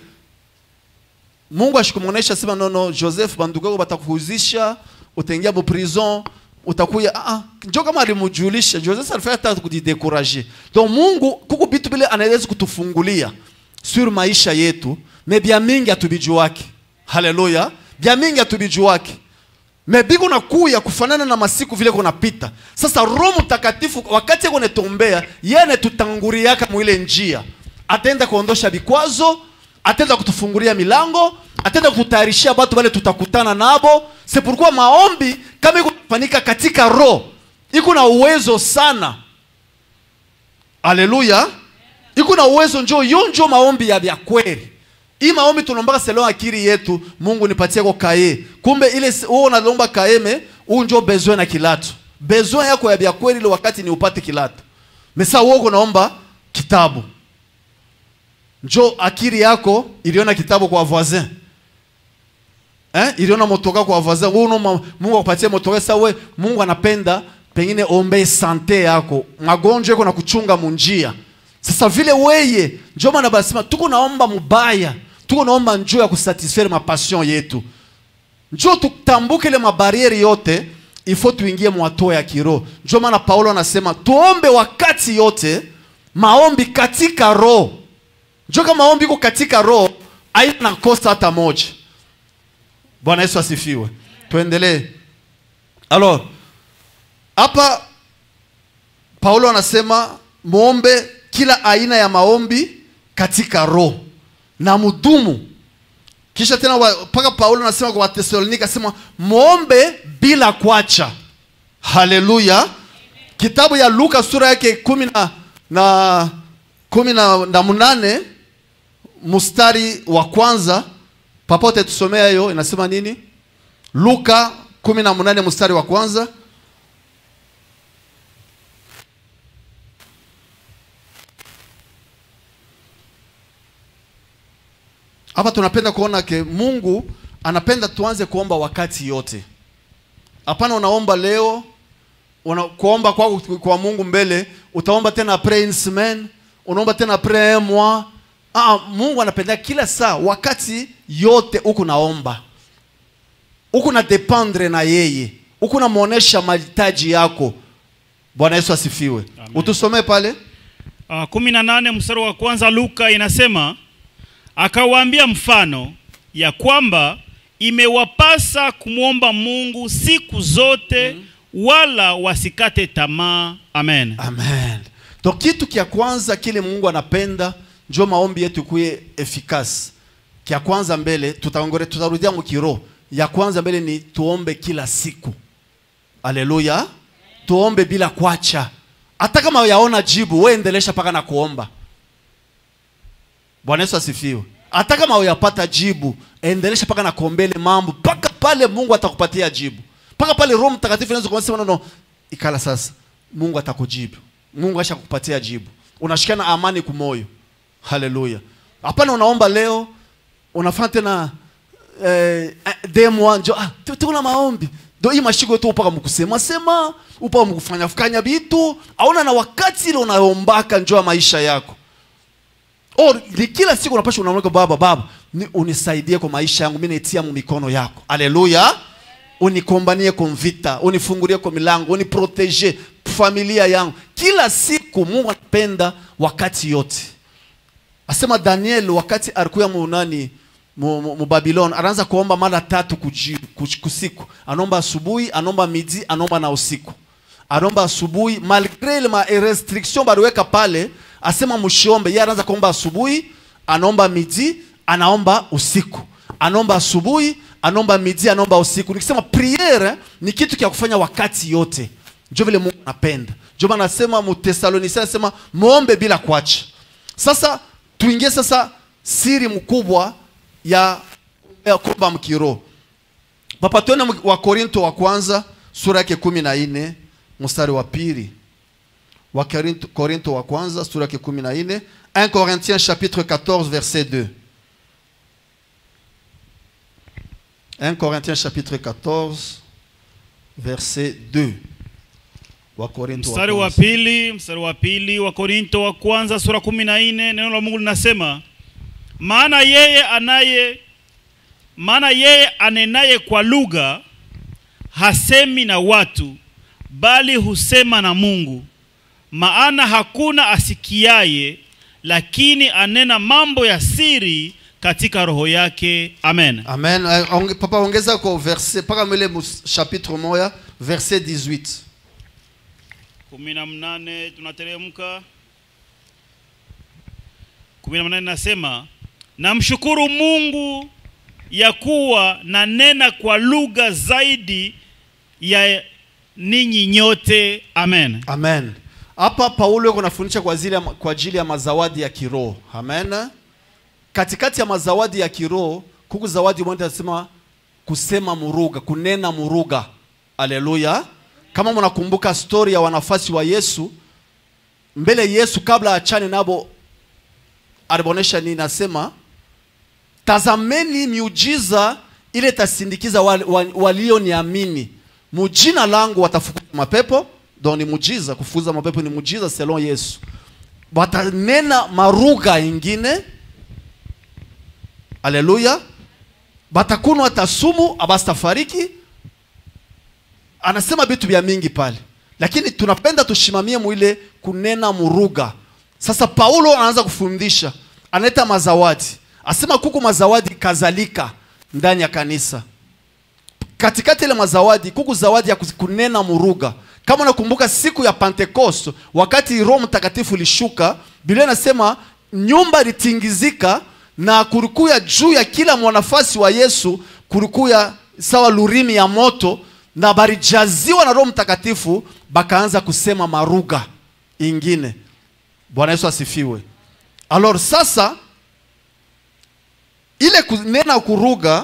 Mungu ashikumwonesha sema nono Joseph bandugu yako batakuhuzisha utaingia mu prison utakuya ah ah njoo kama alimjulisha Joseph alifanya hata kujidekuraje donc Mungu kuko vitu vile anaweza kutufungulia sur maisha yetu me bya mingi atubijuwake haleluya bya mingi atubijuwake me biko nakuya kufanana na masiku vile kunapita sasa Roho Mtakatifu wakati yako netuombea yeye anetutanguriaka mwile njia ataenda kuondosha vikwazo ataenda kutufungulia milango ataenda kututayarishia watu wale tutakutana nabo c'est pourquoi maombi kama iko kufanyika katika roho iko na uwezo sana haleluya iko na uwezo njo yo njo maombi ya vya kweli hii maombi tunaombaka selon akili yetu mungu nipatie ko kaye kumbe ile wewe unalomba kaeme huu njo besoin na kilato besoin yako ya vya kweli ile wakati ni upate kilato mesa wewe unaomba kitabu njo akili yako iliona kitabu kwa voisin eh? iliona motoka kwa voisin wewe unaomba Mungu akupatie motoka sasa wewe Mungu anapenda pengine ombe sante yako magonjwa yako na kuchunga munjia sasa vile weye njo maana basema tuko naomba mubaya tuko naomba njoo ya kusatisfaire mapassion yetu njoo tutambuke ile mabarieri yote ifo tuingie mwato ya kiroho njo maana paulo anasema tuombe wakati yote maombi katika roho njo kama maombi iko katika roho haina kosa hata moja bwana yesu asifiwe tuendelee alors hapa paulo anasema muombe kila aina ya maombi katika roho na mudumu kisha tena wa- mpaka paulo anasema kwa watesalonika asema muombe bila kwacha haleluya kitabu ya luka sura yake kumi na, na kumi na, na munane mstari wa kwanza papote tusomea hiyo inasema nini luka kumi na munane mstari wa kwanza hapa tunapenda kuona ke mungu anapenda tuanze kuomba wakati yote hapana unaomba leo una, kuomba kwako kwa mungu mbele utaomba tena après une semaine unaomba tena après un mois ah, mungu anapenda kila saa wakati yote huku naomba huku na dependre na yeye huku namwonyesha mahitaji yako bwana yesu asifiwe Amen. utusomee pale Uh, kumi na nane mstari wa kwanza Luka inasema akawaambia mfano ya kwamba imewapasa kumwomba Mungu siku zote wala wasikate tamaa. Amen. amen donc kitu kya kwanza kile mungu anapenda njo maombi yetu kuye efikasi kya kwanza mbele tutaongore tutarudia mukiro ya kwanza mbele ni tuombe kila siku aleluya tuombe bila kwacha hata kama yaona jibu we endelesha paka na kuomba bwana yesu asifiwe hata kama uyapata jibu endelesha paka na kuombele mambo mpaka pale mungu atakupatia jibu mpaka pale roho mtakatifu anaweza kusema nono ikala sasa mungu atakujibu mungu asha kupatia jibu unashikia na amani kumoyo haleluya hapana unaomba leo unafanya tena eh, eh, demo njo ah, tu- tuko na maombi do hii mashiko yetu upaka mkusema sema upaka mkufanya fukanya bitu aona na wakati ile unayombaka njoo ya maisha yako or ni kila siku unapasha unamweka baba baba ni unisaidie kwa maisha yangu mimi naitia mu mikono yako haleluya unikombanie kwa vita unifungulie kwa milango uniprotege familia yangu kila siku mungu anapenda wakati yote asema daniel wakati alikuya munani mu, mu, mu babilon anaanza kuomba mara tatu kuji, kuj- kusiku anaomba asubuhi anaomba midi anaomba na usiku anaomba asubuhi malgre ile ma restriction baliweka pale asema mshiombe yeye anaanza kuomba asubuhi anaomba midi anaomba usiku anaomba asubuhi anaomba midi anaomba usiku nikisema priere ni kitu kya kufanya wakati yote njo vile mungu anapenda njo maana anasema mutesalonisia anasema muombe bila kuacha sasa tuingie sasa siri mkubwa ya, ya kuomba mkiroho papa tuone mu- wa korinto wa kwanza sura yake kumi na nne mstari wa pili wa Korinto, korinto wa kwanza sura yake kumi na nne 1 corinthiens chapitre 14 verset 2 1 corinthiens chapitre 14 verset 2 wa korinto mstari wa kwanza. pili mstari wa pili wa korinto wa kwanza sura kumi na nne neno la mungu linasema maana yeye anaye maana yeye anenaye kwa lugha hasemi na watu bali husema na mungu maana hakuna asikiaye lakini anena mambo ya siri katika roho yake amen Amen. Eh, onge- Papa ongeza kwa verset paka mwele mus- chapitre moya verset 18. kumi na mnane tunateremka kumi na mnane nasema namshukuru mungu ya kuwa nanena kwa lugha zaidi ya ninyi nyote amen Amen. Hapa Paulo yuko anafundisha kwa ajili ya, kwa ajili ya mazawadi ya kiroho. Amen. Katikati ya mazawadi ya kiroho kuku zawadi moja anasema kusema muruga, kunena muruga. Haleluya. Kama mnakumbuka story ya wanafasi wa Yesu, mbele Yesu kabla achane nabo alibonesha nini? Nasema tazameni miujiza ile itasindikiza wal- wal- walioniamini mu jina langu watafukuza mapepo donc ni mujiza kufukuza mapepo ni mujiza selon yesu watanena maruga ingine aleluya batakunwa hata sumu abasitafariki anasema vitu vya mingi pale lakini tunapenda tushimamie mwile kunena muruga sasa paulo anaanza kufundisha analeta mazawadi asema kuku mazawadi kadhalika ndani ya kanisa katikati ile mazawadi kuku zawadi ya kus- kunena muruga kama unakumbuka siku ya pentekost wakati roho mtakatifu ilishuka biblia inasema nyumba ilitingizika na kulikuya juu ya kila mwanafasi wa yesu kulikuya sawa lurimi ya moto na barijaziwa na roho mtakatifu bakaanza kusema maruga ingine bwana yesu asifiwe alors sasa ile kunena kuruga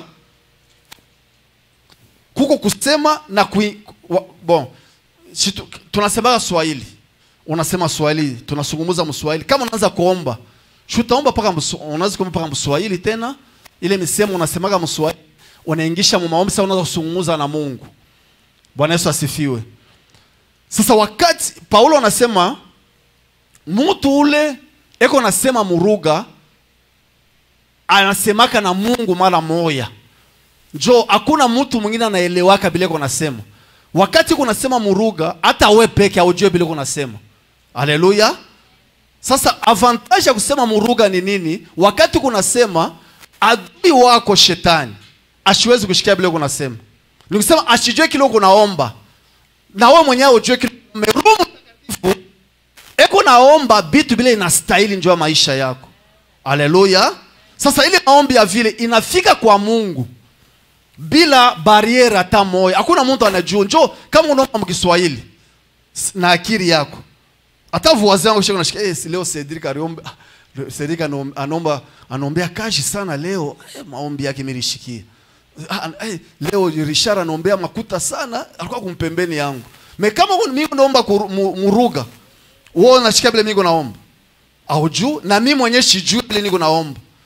kuko kusema na kui, wa, bon si tu, tunasemaga swahili unasema swahili tunasungumuza mswahili kama unaanza kuomba si utaomba paka msu- unaweza kuomba paka mswahili tena ile misemo unasemaga mswahili unaingisha mu maombi sasa unaweza kusungumuza na mungu bwana yesu asifiwe sasa wakati paulo anasema mtu ule eko nasema muruga anasemaka na mungu mara moya njo hakuna mtu mwingine anaelewaka bile kunasema wakati kunasema muruga hata we peke aujue bile kunasema haleluya sasa avantage ya kusema muruga ni nini wakati kunasema adui wako shetani ashiwezi kushikia bile kunasema nikusema ashijue kile kunaomba na we mwenyewe ujue kile Roho Mtakatifu eko naomba bitu bile inastahili njo ya maisha yako haleluya sasa ile maombi ya vile inafika kwa mungu bila bariere hata moja hakuna mtu anajua njo kama unaomba mkiswahili s- na akili yako hata vuwazi yangu shika nashika eh, si leo Cedric aliomba ah, leo Cedric anom- anaomba anaombea kashi sana leo eh, maombi yake milishikia ah, eh, leo Richard anaombea makuta sana alikuwa kumpembeni yangu me kama mimi naomba kuru- mu- muruga wewe unashika vile mimi naomba au juu na mimi mwenyewe sijui ile niko naomba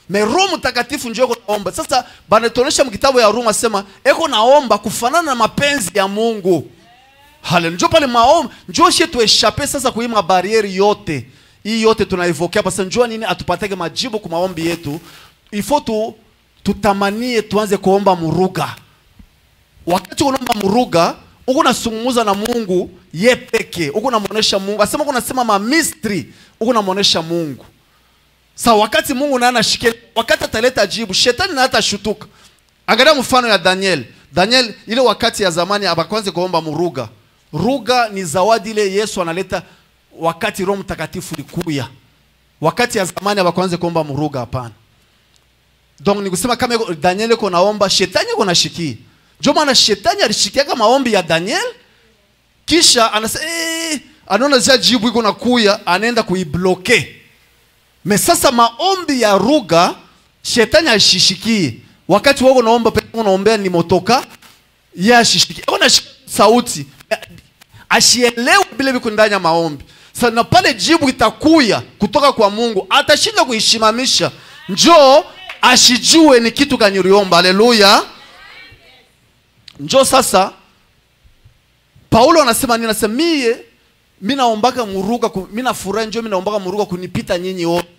me roho mtakatifu njo eko naomba sasa banatuonyesha mkitabu ya ruma sema eko naomba kufanana na mapenzi ya mungu hale njo pale maombi njo shie tueshape sasa kuhii mabarieri yote hii yote tunaivokea pasa njua nini atupatake majibu ku maombi yetu ifo tu tutamanie tuanze kuomba muruga wakati unaomba muruga uko nasungumuza na mungu ye peke uko namuonesha mungu asema uko nasema mamistri uko namuonesha mungu sa wakati mungu naye anashikia wakati ataleta jibu shetani naye atashutuka angalia mfano ya daniel daniel ile wakati ya zamani abakwanze kuomba muruga ruga ni zawadi ile yesu analeta wakati roho mtakatifu likuya wakati ya zamani abakwanze kuomba muruga hapana donc ni kusema kama iko- daniel iko naomba shetani iko nashikia ndio maana shetani alishikiaga maombi ya daniel kisha anasema eh, anaona zia jibu iko nakuya anaenda kuibloke me sasa maombi ya ruga shetani ashishikie wakati wako naomba pe unaombea ni motoka ye ashishikie ona sauti eh, ashielewe vile viko ndani ya maombi sasa na pale jibu itakuya kutoka kwa mungu atashinda kuishimamisha njoo ashijue ni kitu gani uliomba haleluya njoo sasa paulo anasema nini anasema mie mi naombaka muruga ku- mi nafurahi njo mi naombaka muruga kunipita nyinyi wote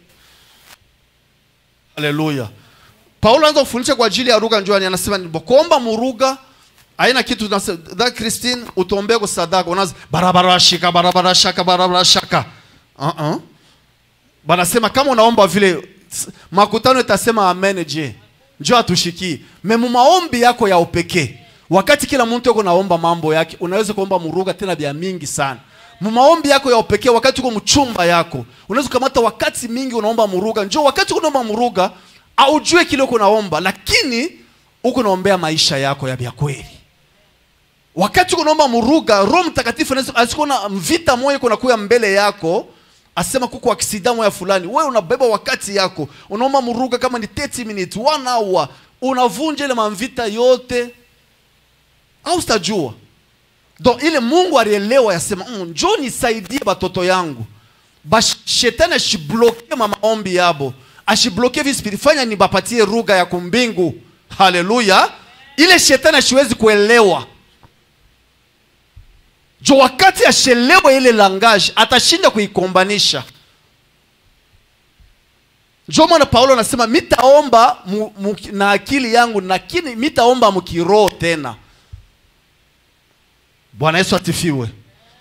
haleluya paulo anaanza kufundisha kwa ajili ya ruga njoni anasema ni kuomba muruga aina kitu tunase- da christine utombee kwa sadaka unaanza barabara shika barabara shaka barabara shaka uh-uh. banasema kama unaomba vile s- makutano itasema amen je njo atushikii memu maombi yako ya upekee wakati kila mtu yuko naomba mambo yake unaweza kuomba muruga tena vya mingi sana mu maombi yako ya upekee wakati uko mchumba yako unaweza kukamata wakati mingi unaomba muruga njo wakati uko unaomba muruga aujue kile uko naomba lakini uko naombea maisha yako ya vya kweli wakati uko naomba muruga roho mtakatifu anaweza- asikuona mvita moja iko nakuya mbele yako asema kuko aksida moya fulani wewe unabeba wakati yako unaomba muruga kama ni 30 minutes one hour unavunja ile mamvita yote au sitajua donc ile mungu alielewa yasema mm, njo nisaidie batoto yangu ba shetani ashibloke ma maombi yabo ashibloke vispiri fanya nibapatie ruga ya kumbingu haleluya ile shetani ashiwezi kuelewa jo wakati ashelewe ile langage atashinda kuikombanisha njo maana paulo anasema mitaomba mu, mu, na akili yangu lakini mitaomba mkiroho tena bwana yesu atifiwe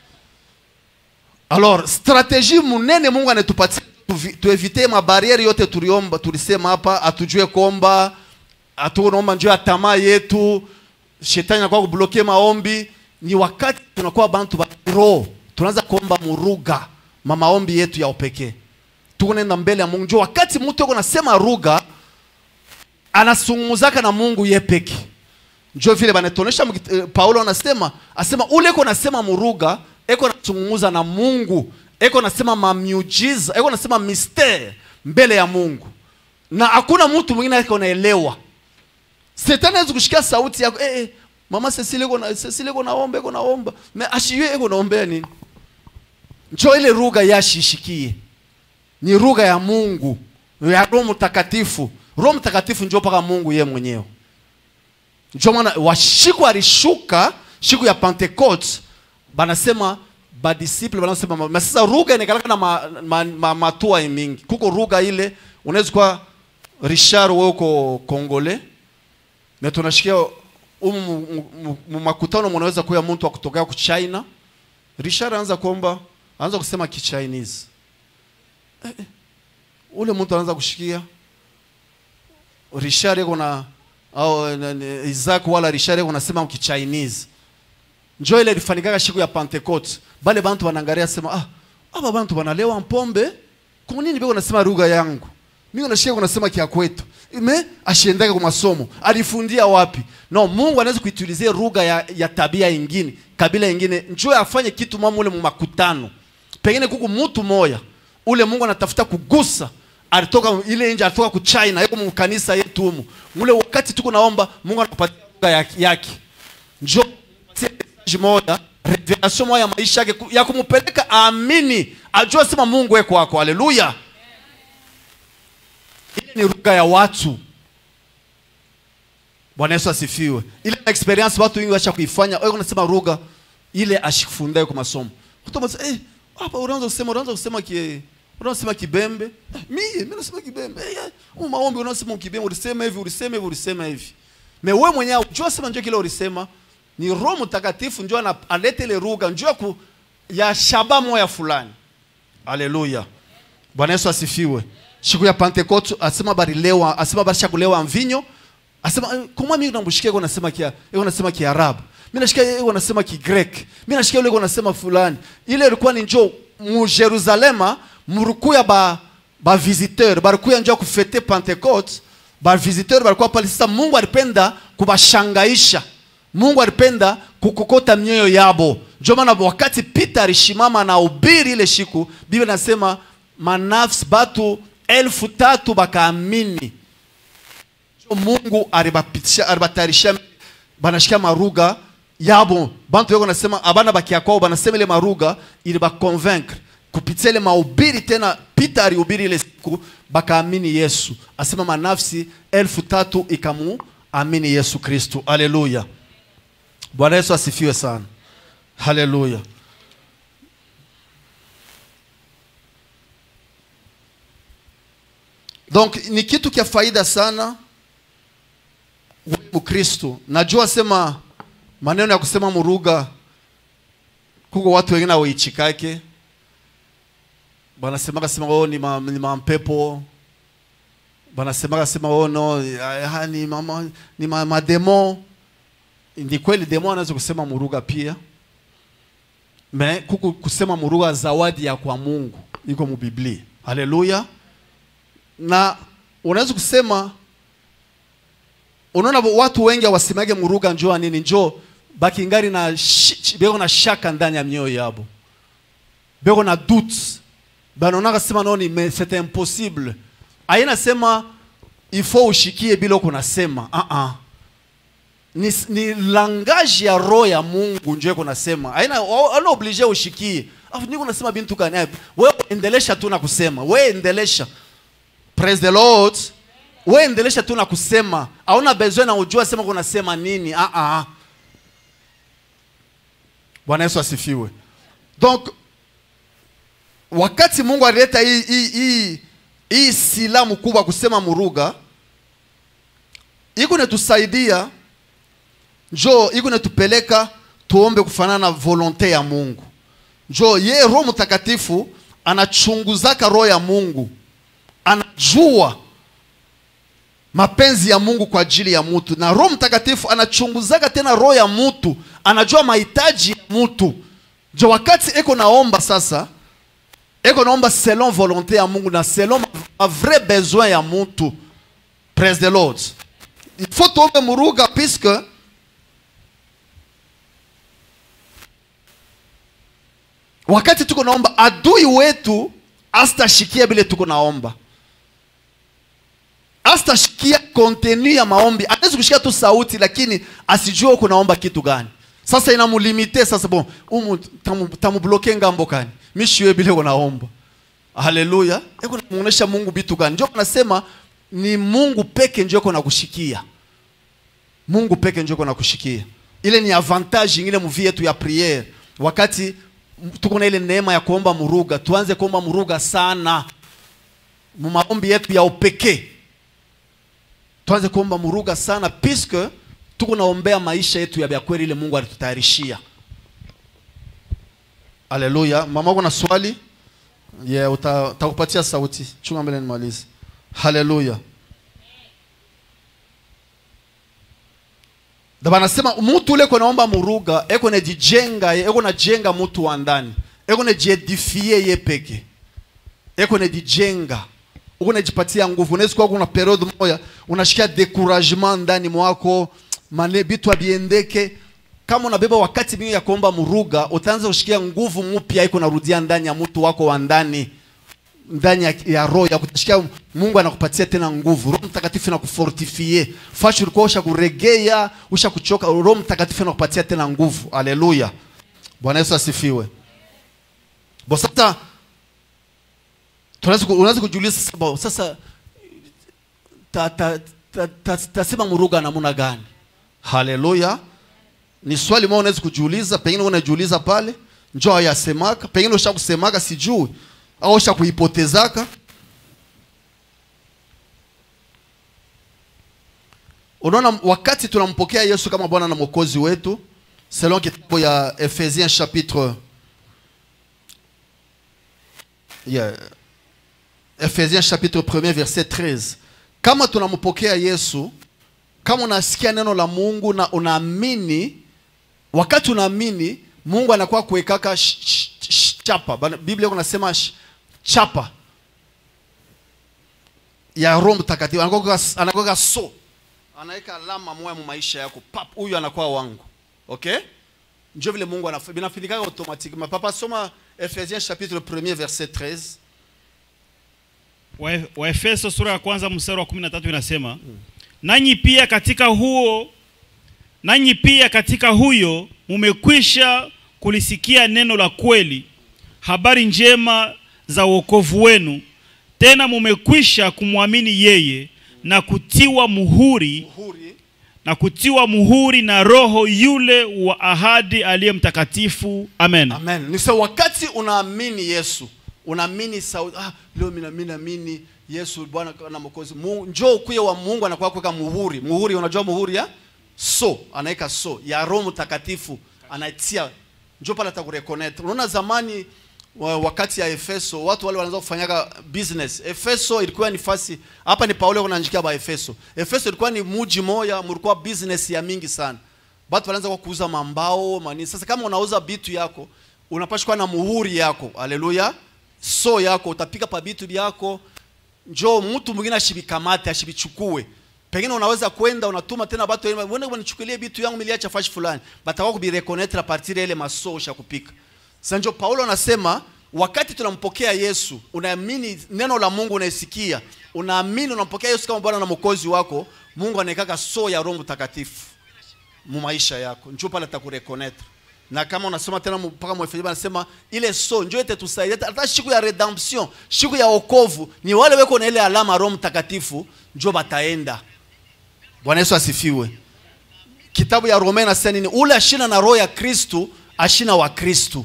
alors strategie munene mungu anatupatia tuvi- tuevite mabariere yote tuliomba tulisema hapa atujue komba atunaomba njoo ya tamaa yetu shetani anakuwa kubloke maombi ni wakati tunakuwa bantu ba roho tunaanza kuomba muruga ma maombi yetu ya upekee tukunenda mbele ya mungu njoo wakati mtu yuko nasema ruga anasungumuzaka na mungu ye peke njo vile banatonesha mkit- eh, paulo anasema asema ule eko nasema muruga eko nasungumuza na mungu eko nasema mamiujiza eko nasema mistere mbele ya mungu na hakuna mtu mwingine eko naelewa setani awezi kushikia sauti yako eh, eh, mama Cecile eko na Cecile eko naomba eko naomba me ashiwe eko naombea nini njo ile ruga yashishikie ni ruga ya mungu ya roho mtakatifu roho mtakatifu njo mpaka mungu ye mwenyewe ndio maana washiku alishuka siku ya pentecote banasema badisiple banasema ma- ma- sasa ruga inakalaka na ma, ma, ma, matua mingi kuko ruga ile unaweza kuwa richard wewe uko kongole na tunashikia umu mu- mu- mu- mu makutano munaweza kuya mtu wa kutokea ku china richard anaanza kuomba anaanza kusema kichinese eh, eh, ule mtu anaanza kushikia richard iko na au na- ni- Isaac wala Richard iko nasema mkichinese njo ile ilifanyikaga siku ya Pentecote bale bantu wanangalia sema ah aba bantu wanalewa mpombe kwa nini biko nasema lugha yangu mimi nashika kunasema kia kwetu ime ashiendaka kwa masomo alifundia wapi no Mungu anaweza kuitilizia lugha ya, ya tabia ingine kabila ingine njoo afanye kitu mama ule mu makutano pengine kuku mtu moya ule Mungu anatafuta kugusa alitoka ile nje alitoka ku China yuko mu kanisa yetu humu ule wakati tuko naomba Mungu anakupatia lugha yake, yake. njoo mpatie message moja revelation moja ya maisha yake ku- ya kumpeleka aamini ajue sema Mungu eko kwako haleluya ile ni lugha ya watu bwana yesu asifiwe ile experience watu wengi wacha kuifanya wewe unasema lugha ile ashikufundaye kwa masomo mtu mmoja eh hapa unaanza kusema unaanza kusema ki unaanza kusema kibembe eh, mimi mimi nasema kibembe eh, eh, huu maombi unaosema kibembe ulisema hivi ulisema hivi ulisema hivi me wewe mwenyewe unajua sema njoo kile ulisema ni roho mtakatifu njoo ana- alete ile lugha njoo ku ya shaba moya fulani haleluya bwana yesu asifiwe siku ya pentekoste asema barilewa asema barisha kulewa mvinyo asema eh, koma mimi namshikia yuko nasema kia yuko nasema kiarabu mimi nashikia yuko nasema kigrek mimi nashikia yule yuko nasema fulani ile ilikuwa ni njoo mu Jerusalema murukuya ba ba visiteur barikuya njoo kufete pentecoste ba visiteur balikuwa pale sasa Mungu alipenda kubashangaisha Mungu alipenda kukokota mioyo yabo ndio maana wakati Peter alishimama na ubiri ile siku Biblia inasema manafsi batu elfu tatu bakaamini mungu alibapitisha alibatayarishia banashikia maruga yabo bantu weko nasema abana bakia kwao banasema ile maruga ili baconvaincre kupitia ile mahubiri tena Peter alihubiri ile siku bakaamini Yesu asema manafsi elfu tatu ikamu amini Yesu Kristu haleluya Bwana Yesu asifiwe sana haleluya donc ni kitu kia faida sana wewe mkristo najua sema maneno ya kusema muruga kuko watu wengine awaichikake banasemaka sema oh, ni, ma, ni mampepo banasemaka sema oh, no ah, ni, mama, ni ma, mademo ni kweli demo anaweza kusema muruga pia me kuku kusema muruga zawadi ya kwa mungu iko mubiblia haleluya na unaweza kusema unaona watu wengi hawasemage muruga njoo nini njoo bakingari na shi- beko na shaka ndani ya mioyo yabo beko na doute banaonaka sema noni mais c'est impossible aina sema il faut ushikie bila uko nasema ah ah ni, ni langage ya roho ya Mungu ndio iko nasema aina ana oblige ushikie afu niko nasema bintu gani wewe endelesha tu na kusema wewe endelesha praise the lord wewe endelesha tu na kusema hauna besoin na ujua sema kunasema nini ah ah Bwana Yesu asifiwe donc wakati Mungu alileta hii hii hii hii silamu kubwa kusema muruga iko netusaidia njo iko netupeleka tuombe kufanana na volonte ya Mungu njo ye Roho Mtakatifu anachunguzaka roho ya Mungu anajua mapenzi ya Mungu kwa ajili ya mtu, na Roho Mtakatifu anachunguzaka tena roho ya mtu, anajua mahitaji ya mtu. Jo, wakati eko naomba sasa, eko naomba selon volonté ya Mungu na selon ma, ma vrai besoin ya mtu. Praise the Lord. Il faut tuombe muruga puisque wakati tuko naomba adui wetu astashikia bile tuko naomba astashikia kontenu ya maombi anaweza kushikia tu sauti lakini asijue uko naomba kitu gani sasa inamulimite sasa bon umu tamu, tamubloke ngambo kani mishiwe bile uko naomba haleluya eko namuonesha mungu bitu gani njo nasema ni mungu peke njo iko nakushikia mungu peke njo iko nakushikia ile ni avantage ingine muvie yetu ya priere wakati tuko na ile neema ya kuomba muruga tuanze kuomba muruga sana mu maombi yetu ya upekee tuanze kuomba muruga sana puisque tuko naombea maisha yetu ya kweli ile Mungu alitutayarishia. Haleluya. Mama uko na swali? Yeah, uta- utakupatia sauti. Chunga mbele nimalize. Haleluya. Ndio anasema mtu ule kwa naomba muruga, eko najijenga, eko najenga mtu wa ndani. Eko najiedifie ye peke. Eko najijenga uko unajipatia nguvu. Unaweza kuwa kuna periode moja unashikia découragement ndani mwako, mane bitu abiendeke. Kama unabeba wakati mingi ya kuomba muruga, utaanza kushikia nguvu mpya iko narudia ndani ya mtu wako wa ndani ndani ya, ya roho ya kutashikia Mungu anakupatia tena nguvu. Roho Mtakatifu anakufortifie. Fashi ulikuwa usha kuregea, usha kuchoka, Roho Mtakatifu anakupatia tena nguvu. Haleluya. Bwana Yesu asifiwe. Bo sasa tunaweza ku- unaweza kujiuliza sasa, bo, sasa ta, ta, ta, ta, tasema muruga namuna gani haleluya ni swali moja unaweza kujiuliza pengine unajiuliza pale njo ayasemaka pengine usha kusemaka sijui au usha kuipotezaka unaona wakati tunampokea yesu kama bwana na mwokozi wetu selon kitabu ya Ephésiens chapitre yeah. Ephésiens chapitre 1 verset 13 kama tunampokea yesu kama unasikia neno la mungu na unaamini wakati unaamini mungu anakuwa kuwekaka sh- sh- sh- chapa Bana- biblia kunasema sh- chapa ya roho mtakatifu anakuwa anakuwa so anaweka alama moya mu maisha yako pap huyu anakuwa wangu okay njo vile mungu anaf- binafinikaka automatiquement papa soma ephésiens chapitre 1 verset 13 Wa- waefeso sura ya kwanza mstari wa 13 inasema nanyi pia katika huo nanyi pia katika huyo mumekwisha kulisikia neno la kweli habari njema za wokovu wenu tena mumekwisha kumwamini yeye na kutiwa muhuri muhuri na kutiwa muhuri na roho yule wa ahadi aliye mtakatifu amen amen ni sawa wakati unaamini yesu unaamini sauti ah, leo mina mimi naamini yesu bwana na mwokozi Mungu- njoo ukuye wa mungu anakuwa kuweka muhuri muhuri unajua muhuri ya so anaweka so ya roho mtakatifu anatia njoo pale atakureconnect unaona zamani wa- wakati ya efeso watu wale wanaanza kufanyaga business efeso ilikuwa ni fasi hapa ni paulo kunaanjikia ba efeso efeso ilikuwa ni muji moya mlikuwa business ya mingi sana batu wanaanza kwa kuuza mambao manini sasa kama unauza bitu yako unapaswa kuwa na muhuri yako haleluya so yako utapika pa bitu byako njo mtu mwingine ashibikamate ashibichukue pengine unaweza kwenda unatuma tena batu wengine, "Mwende wanichukulie bitu yangu miliacha fashi fulani batakuwa kubireconnectre a partir ya ile maso usha kupika sasa njo paulo anasema wakati tunampokea yesu unaamini neno la mungu unaisikia unaamini unampokea yesu kama bwana na mwokozi wako mungu anaekaka so ya roho mtakatifu mu maisha yako njoo pale atakureconnectre na kama unasoma tena mu- mpaka mwefesia anasema ile so njoo ite tusaidie hata- hata siku ya redemption siku ya okovu ni wale weko na ile alama roho mtakatifu njoo bataenda bwana yesu asifiwe kitabu ya roma inasema nini ule ashina na roho ya kristu ashina wa kristu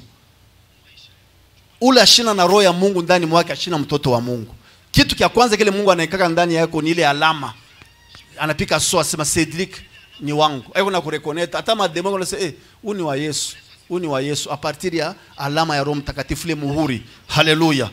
ule ashina na roho ya mungu ndani mwake ashina mtoto wa mungu kitu kya kwanza kile mungu anaekaka ndani yako ni ile alama anapika so asema Cedric ni wangu aiko na kureconnect hata mademo wanasema eh huu ni wa Yesu huu ni wa Yesu a partir ya alama ya Roho Mtakatifu ile muhuri haleluya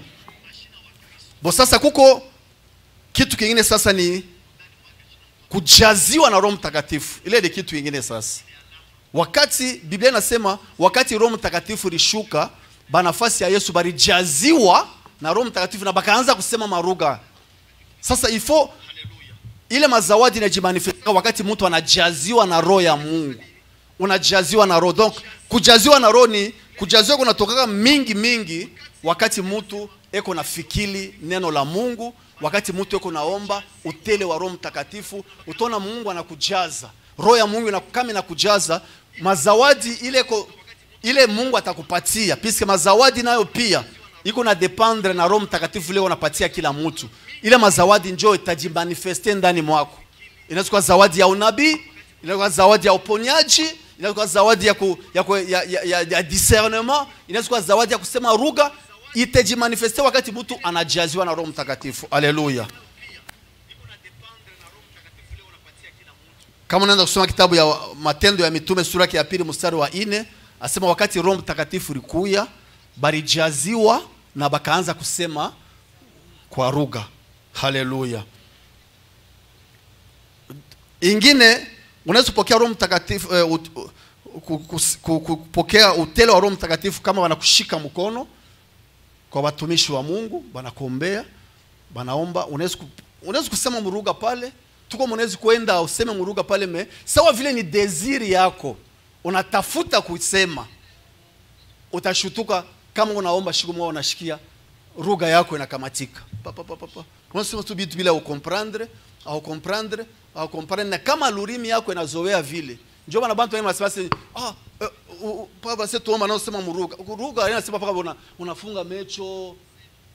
bo sasa kuko kitu kingine sasa ni kujaziwa na Roho Mtakatifu ile ni kitu kingine sasa wakati Biblia inasema wakati Roho Mtakatifu lishuka banafasi ya Yesu balijaziwa na Roho Mtakatifu na bakaanza kusema maruga sasa ifo ile mazawadi inajimanifestika wakati mtu anajaziwa na roho ya Mungu, unajaziwa na roho. Donc kujaziwa na roho ni kujaziwa kunatokaga mingi mingi wakati mtu eko na fikili neno la Mungu, wakati mtu eko naomba utele wa Roho Mtakatifu, utaona Mungu anakujaza roho ya Mungu ina- kama inakujaza mazawadi ile ko, ile Mungu atakupatia piske mazawadi nayo pia iko na dependre na Roho Mtakatifu ile unapatia kila mtu. Ile mazawadi njoo itajimanifeste ndani mwako. Inaweza kuwa zawadi ya unabii, inaweza kuwa zawadi ya uponyaji, inaweza kuwa zawadi ya, ku, ya, ku, ya, ya, ya, ya discernement, inaweza kuwa zawadi ya kusema lugha. Itajimanifeste wakati mtu anajaziwa na Roho Mtakatifu. Haleluya. kama unaanza kusoma kitabu ya matendo ya mitume sura yake ya pili mstari wa nne asema wakati roho mtakatifu likuya balijaziwa na bakaanza kusema kwa lugha haleluya ingine unaweza kupokea roho mtakatifu eh, ut, ku- ku- ku- ku- kupokea utele wa roho mtakatifu kama wanakushika mkono kwa watumishi wa mungu banakuombea banaomba unaweza ku- unaweza kusema muruga pale tuko mnaweza kwenda useme muruga pale me sawa vile ni desiri yako unatafuta kusema utashutuka kama unaomba shiku moja unashikia lugha yako inakamatika pa pa pa pa pa unasema tu vitu bila ukomprendre au comprendre au comprendre na kama lurimi yako inazoea vile ndio maana bantu wengi wanasema si ah eh, u- u- papa sasa tuomba nao sema muruga ruga inasema paka una, unafunga mecho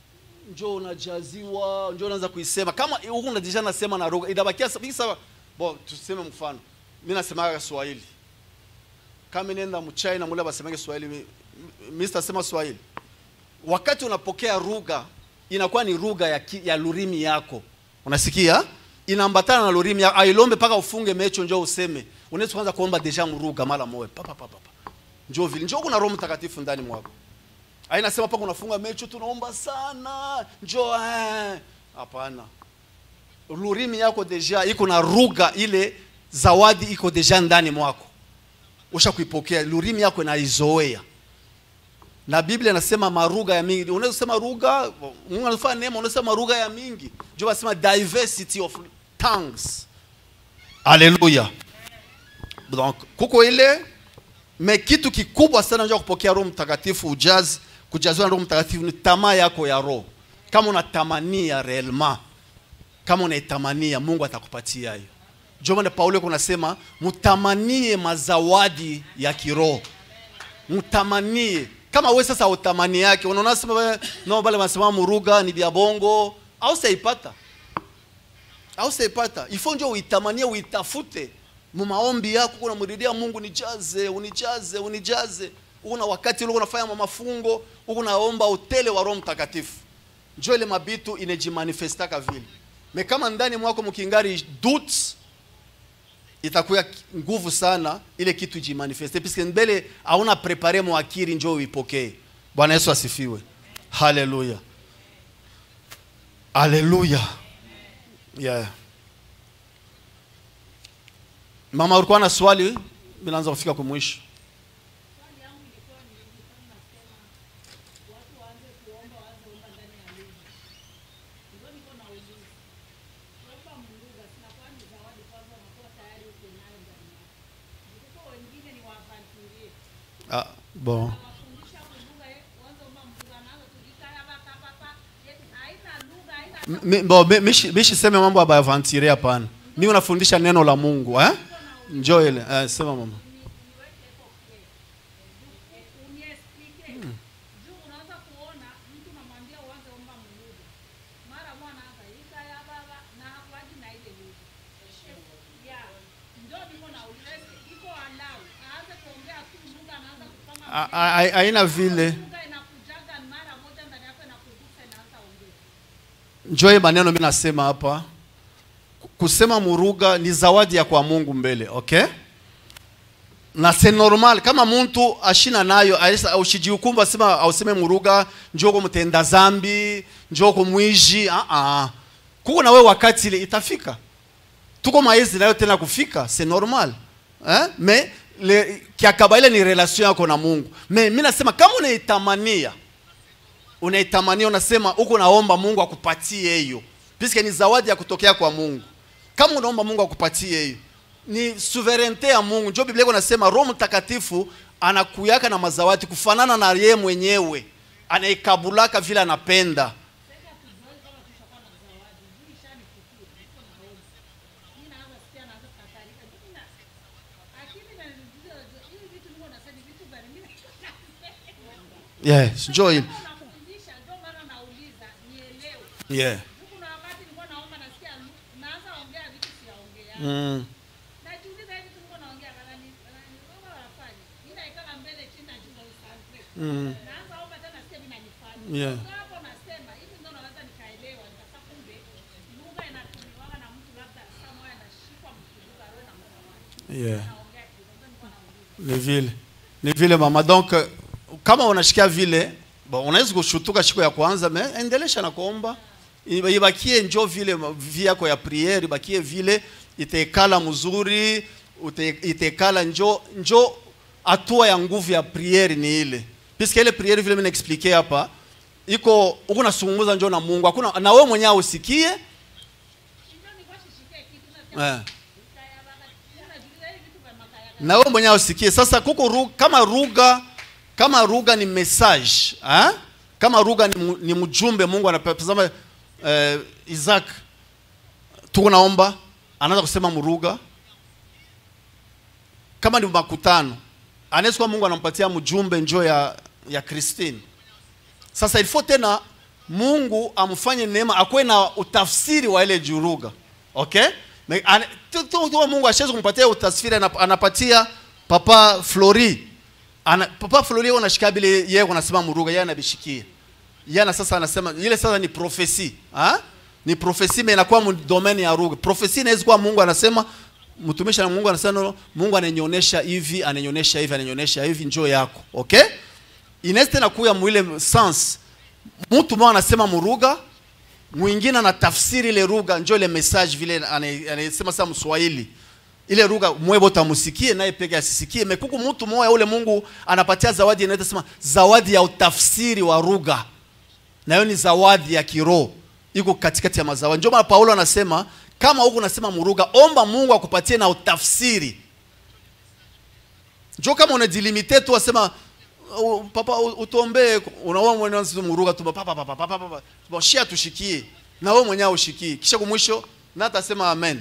njo unajaziwa njo unaanza kuisema kama huku unajisha nasema na lugha inabakia sa- sawa bo tuseme mfano mimi nasemaga Swahili kama nenda mchina mule basemage Swahili mi- mimi sitasema Swahili wakati unapokea lugha inakuwa ni lugha ya, ki- ya lurimi yako unasikia inaambatana na lurimi yako ailombe mpaka ufunge mecho njo useme unaweza kuanza kuomba deja mruga mara moja papa papa papa njo vile njo kuna roho mtakatifu ndani mwako ainasema paka unafunga mecho tunaomba sana njo eh. hapana lurimi yako deja iko na lugha ile zawadi iko deja ndani mwako usha kuipokea lurimi yako inaizoea na biblia inasema maruga ya mingi unaweza kusema ruga mungu anafanya neema unaweza kusema maruga ya mingi ndio basema diversity of tongues haleluya donc kuko ile me kitu kikubwa sana ndio kupokea roho mtakatifu ujazi kujaziwa na roho mtakatifu ni tamaa yako ya roho kama unatamania réellement kama unaitamania mungu atakupatia hiyo ndio maana paulo kunasema mtamanie mazawadi ya kiroho mtamanie kama we sasa utamani yake unaona sema we, no bale wanasema muruga ni vya bongo au saipata au saipata ifo njo uitamanie uitafute mu maombi yako kuna mridia Mungu nijaze unijaze unijaze una wakati ule unafanya mafungo huko naomba utele wa Roho Mtakatifu njo ile mabitu inejimanifestaka vile me kama ndani mwako mkingari doutes itakuwa nguvu sana ile kitu jimanifeste puisque mbele hauna prepare mwakiri njo uipokee bwana yesu asifiwe haleluya haleluya yeah. mama ulikuwa na swali minaanza kufika kumwisho ah, bon Mi- bo, mi- mishi mishi seme mambo ya avantire hapana mi unafundisha neno la mungu eh? njo ile eh, sema mama A- a- a- haina vile njo hii maneno mi nasema hapa kusema muruga ni zawadi ya kwa mungu mbele okay na se normal kama muntu ashina nayo aisa ushijihukumu asema auseme muruga njoko mtenda zambi njoko mwiji ah ah kuko na we wakati ile itafika tuko maezi nayo tena kufika c'est normal eh? mais le kiakaba ile ni relation yako na Mungu mais mimi nasema kama unaitamania unaitamania unasema huko naomba Mungu akupatie hiyo puisque ni zawadi ya kutokea kwa Mungu kama unaomba Mungu akupatie hiyo ni souverainete ya Mungu ndio Biblia iko nasema Roho Mtakatifu anakuyaka na mazawadi kufanana na yeye mwenyewe anaikabulaka vile anapenda yes njoo hili yeah mm. Mm. Yeah. Yeah. ni vile ni vile mama donc euh, kama unashikia vile bon, unaweza kushutuka siku ya kwanza me endelesha na kuomba Iba- ibakie njo vile ma- vi yako ya priere ibakie vile itekala mzuri ute- itekala njo njo hatua ya nguvu ya priere ni ile puisque ile priere vile mimi naexplique hapa iko uko nasungumuza njo na Mungu hakuna na wewe mwenyewe usikie eh. na wewe mwenyewe usikie sasa kuko ru, kama ruga kama ruga ni message eh? kama ruga ni, mu- ni mjumbe mungu anapazama eh, isaac tuko naomba anaanza kusema mruga kama ni makutano anaweza kuwa mungu anampatia mjumbe njo ya ya christine sasa ilifo tena mungu amfanye neema akuwe na utafsiri wa ile juruga okay Me- ane- tu- tu- tu- mungu ashawezi kumpatia utafsiri anap- anapatia papa flori ana, papa flori yeye anashika bile yeye anasema muruga yeye anabishikia yana sasa anasema ile sasa ni profesi ha? ni profesi me inakuwa mu domaine ya lugha profesi inaweza kuwa mungu anasema mtumishi na mungu anasema no, mungu ananionyesha hivi ananionyesha hivi ananionyesha hivi njoo yako okay inaweza tena kuya mwile sense mtu mmoja anasema muruga mwingine anatafsiri ile lugha njoo ile message vile ane- anasema sasa mswahili ile lugha mwebo tamusikie naye peke asisikie mekuku mtu mmoja ule mungu anapatia zawadi inaitwa sema zawadi ya utafsiri wa lugha na hiyo ni zawadi ya kiroho iko katikati ya mazawadi ndio maana paulo anasema kama huku unasema muruga omba mungu akupatie na utafsiri njo kama unajilimite tu wasema "Oh, papa u- utuombee unaona mwenyewe muruga tu papa papa papa papa papa shia tushikie na wewe mwenyewe ushikie kisha kumwisho na atasema amen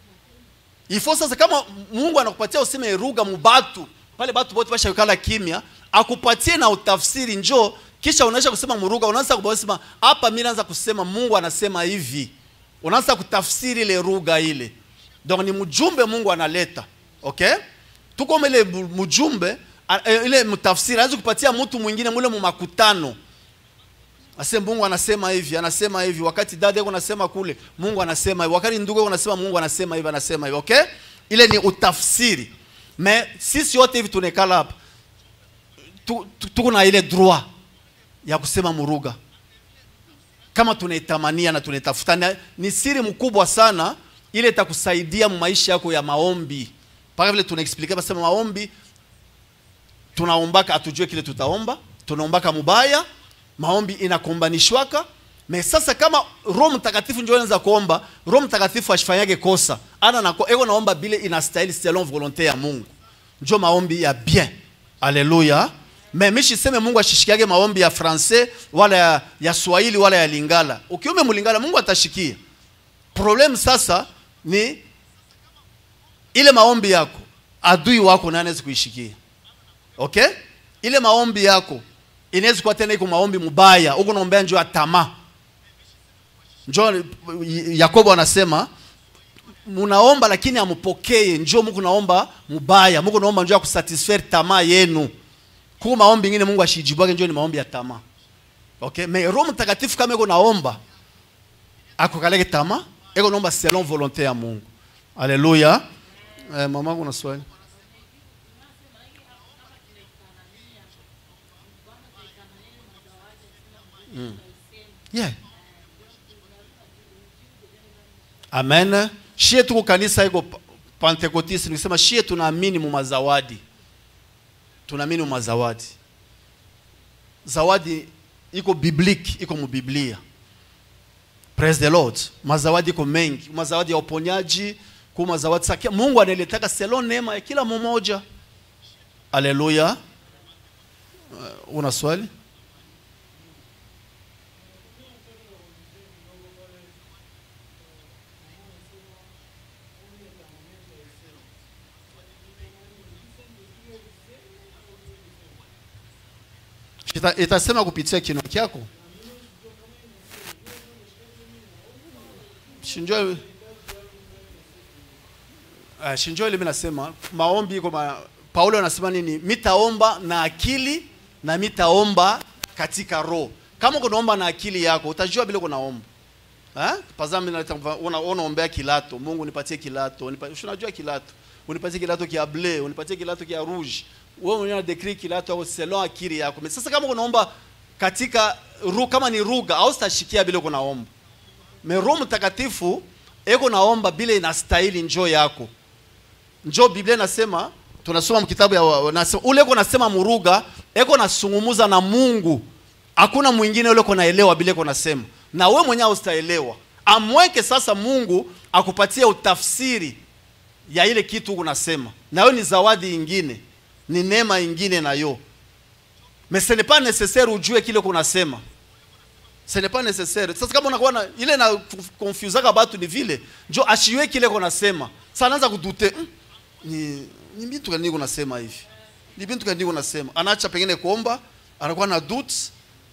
ifo sasa kama mungu anakupatia useme ruga mubatu pale batu bote bashakala kimya akupatie na utafsiri njo kisha unaisha kusema muruga unaanza kusema hapa mimi naanza kusema mungu anasema hivi unaanza kutafsiri ile ruga ile donc ni mjumbe mungu analeta okay tuko ile mjumbe a- e, ile mtafsiri anaweza kupatia mtu mwingine mule mu makutano Ase Mungu anasema hivi, anasema hivi. Wakati dada yako anasema kule, Mungu anasema hivi. Wakati ndugu yako anasema Mungu anasema hivi, anasema hivi. Okay? Ile ni utafsiri. Me sisi wote hivi tunekala hapa. Tu- tu- Tuko na ile droit ya kusema muruga. Kama tunaitamania na tunaitafuta na- ni siri mkubwa sana ile itakusaidia mu maisha yako ya maombi. Paka vile tunaexplica basema maombi tunaombaka atujue kile tutaomba tunaombaka mubaya maombi inakombanishwaka me sasa kama roho mtakatifu ndio anaweza kuomba roho mtakatifu ashifanyage kosa ana nako eko naomba bile inastahili selon volonté ya mungu njo maombi ya bien aleluya me mishiseme mungu ashishikiage maombi ya francais wala ya, ya swahili wala ya lingala ukiume mulingala mungu atashikia problem sasa ni ile maombi yako adui wako naye anaweza kuishikia okay ile maombi yako inaweza kuwa tena iko maombi mubaya huko naombea njoo ya tamaa njoo yakobo anasema munaomba lakini amupokee njoo muku naomba mubaya muku naomba njoo ya kusatisfaire tamaa yenu kuko maombi ingine mungu ashijibwake njoo ni maombi ya tamaa okay me roho mtakatifu kama iko naomba akukaleke tamaa iko naomba selon volonté ya mungu haleluya eh, mama kuna swali yeah. amen shie tuko kanisa iko pa- pentekotiste nikisema shie tunaamini mu mazawadi tunaamini mu mazawadi zawadi iko biblique iko mu biblia praise the lord mazawadi iko mengi mazawadi ya uponyaji ku mazawadi sasa mungu analetaka selon neema ya kila mmoja haleluya uh, una swali Ita, itasema kupitia kinywa kyako shinjo uh, shinjo ile mimi nasema maombi iko ma, Paulo anasema nini mitaomba na akili na mitaomba katika roho kama kunaomba na akili yako utajua bila kunaomba Eh? Pazami na una unaombea kilato, Mungu nipatie kilato, unipatie unajua kilato. Unipatie kilato kia bleu, unipatie kilato kia rouge. Wewe mwenyewe unadecree kilato au selon akili yako. Mais Sasa kama unaomba katika ru, kama ni ruga au sitashikia bila kunaomba. Me Roho Mtakatifu eko naomba bila inastahili njoo yako. Njoo Biblia inasema tunasoma mkitabu ya wa- nasema, ule eko nasema muruga eko nasungumuza na Mungu hakuna mwingine ule naelewa bila eko nasema na we mwenyewe ustaelewa amweke sasa Mungu akupatie utafsiri ya ile kitu unasema na hiyo ni zawadi ingine ni neema ingine nayo mais ce n'est pas nécessaire ujue kile kunasema ce n'est pas nécessaire sasa kama unakuwa na ile na confusaka batu ni vile njo ashiwe kile kunasema sasa anaanza kudute mm, ni ni bintu gani kunasema hivi ni bintu gani kunasema anaacha pengine kuomba anakuwa na doutes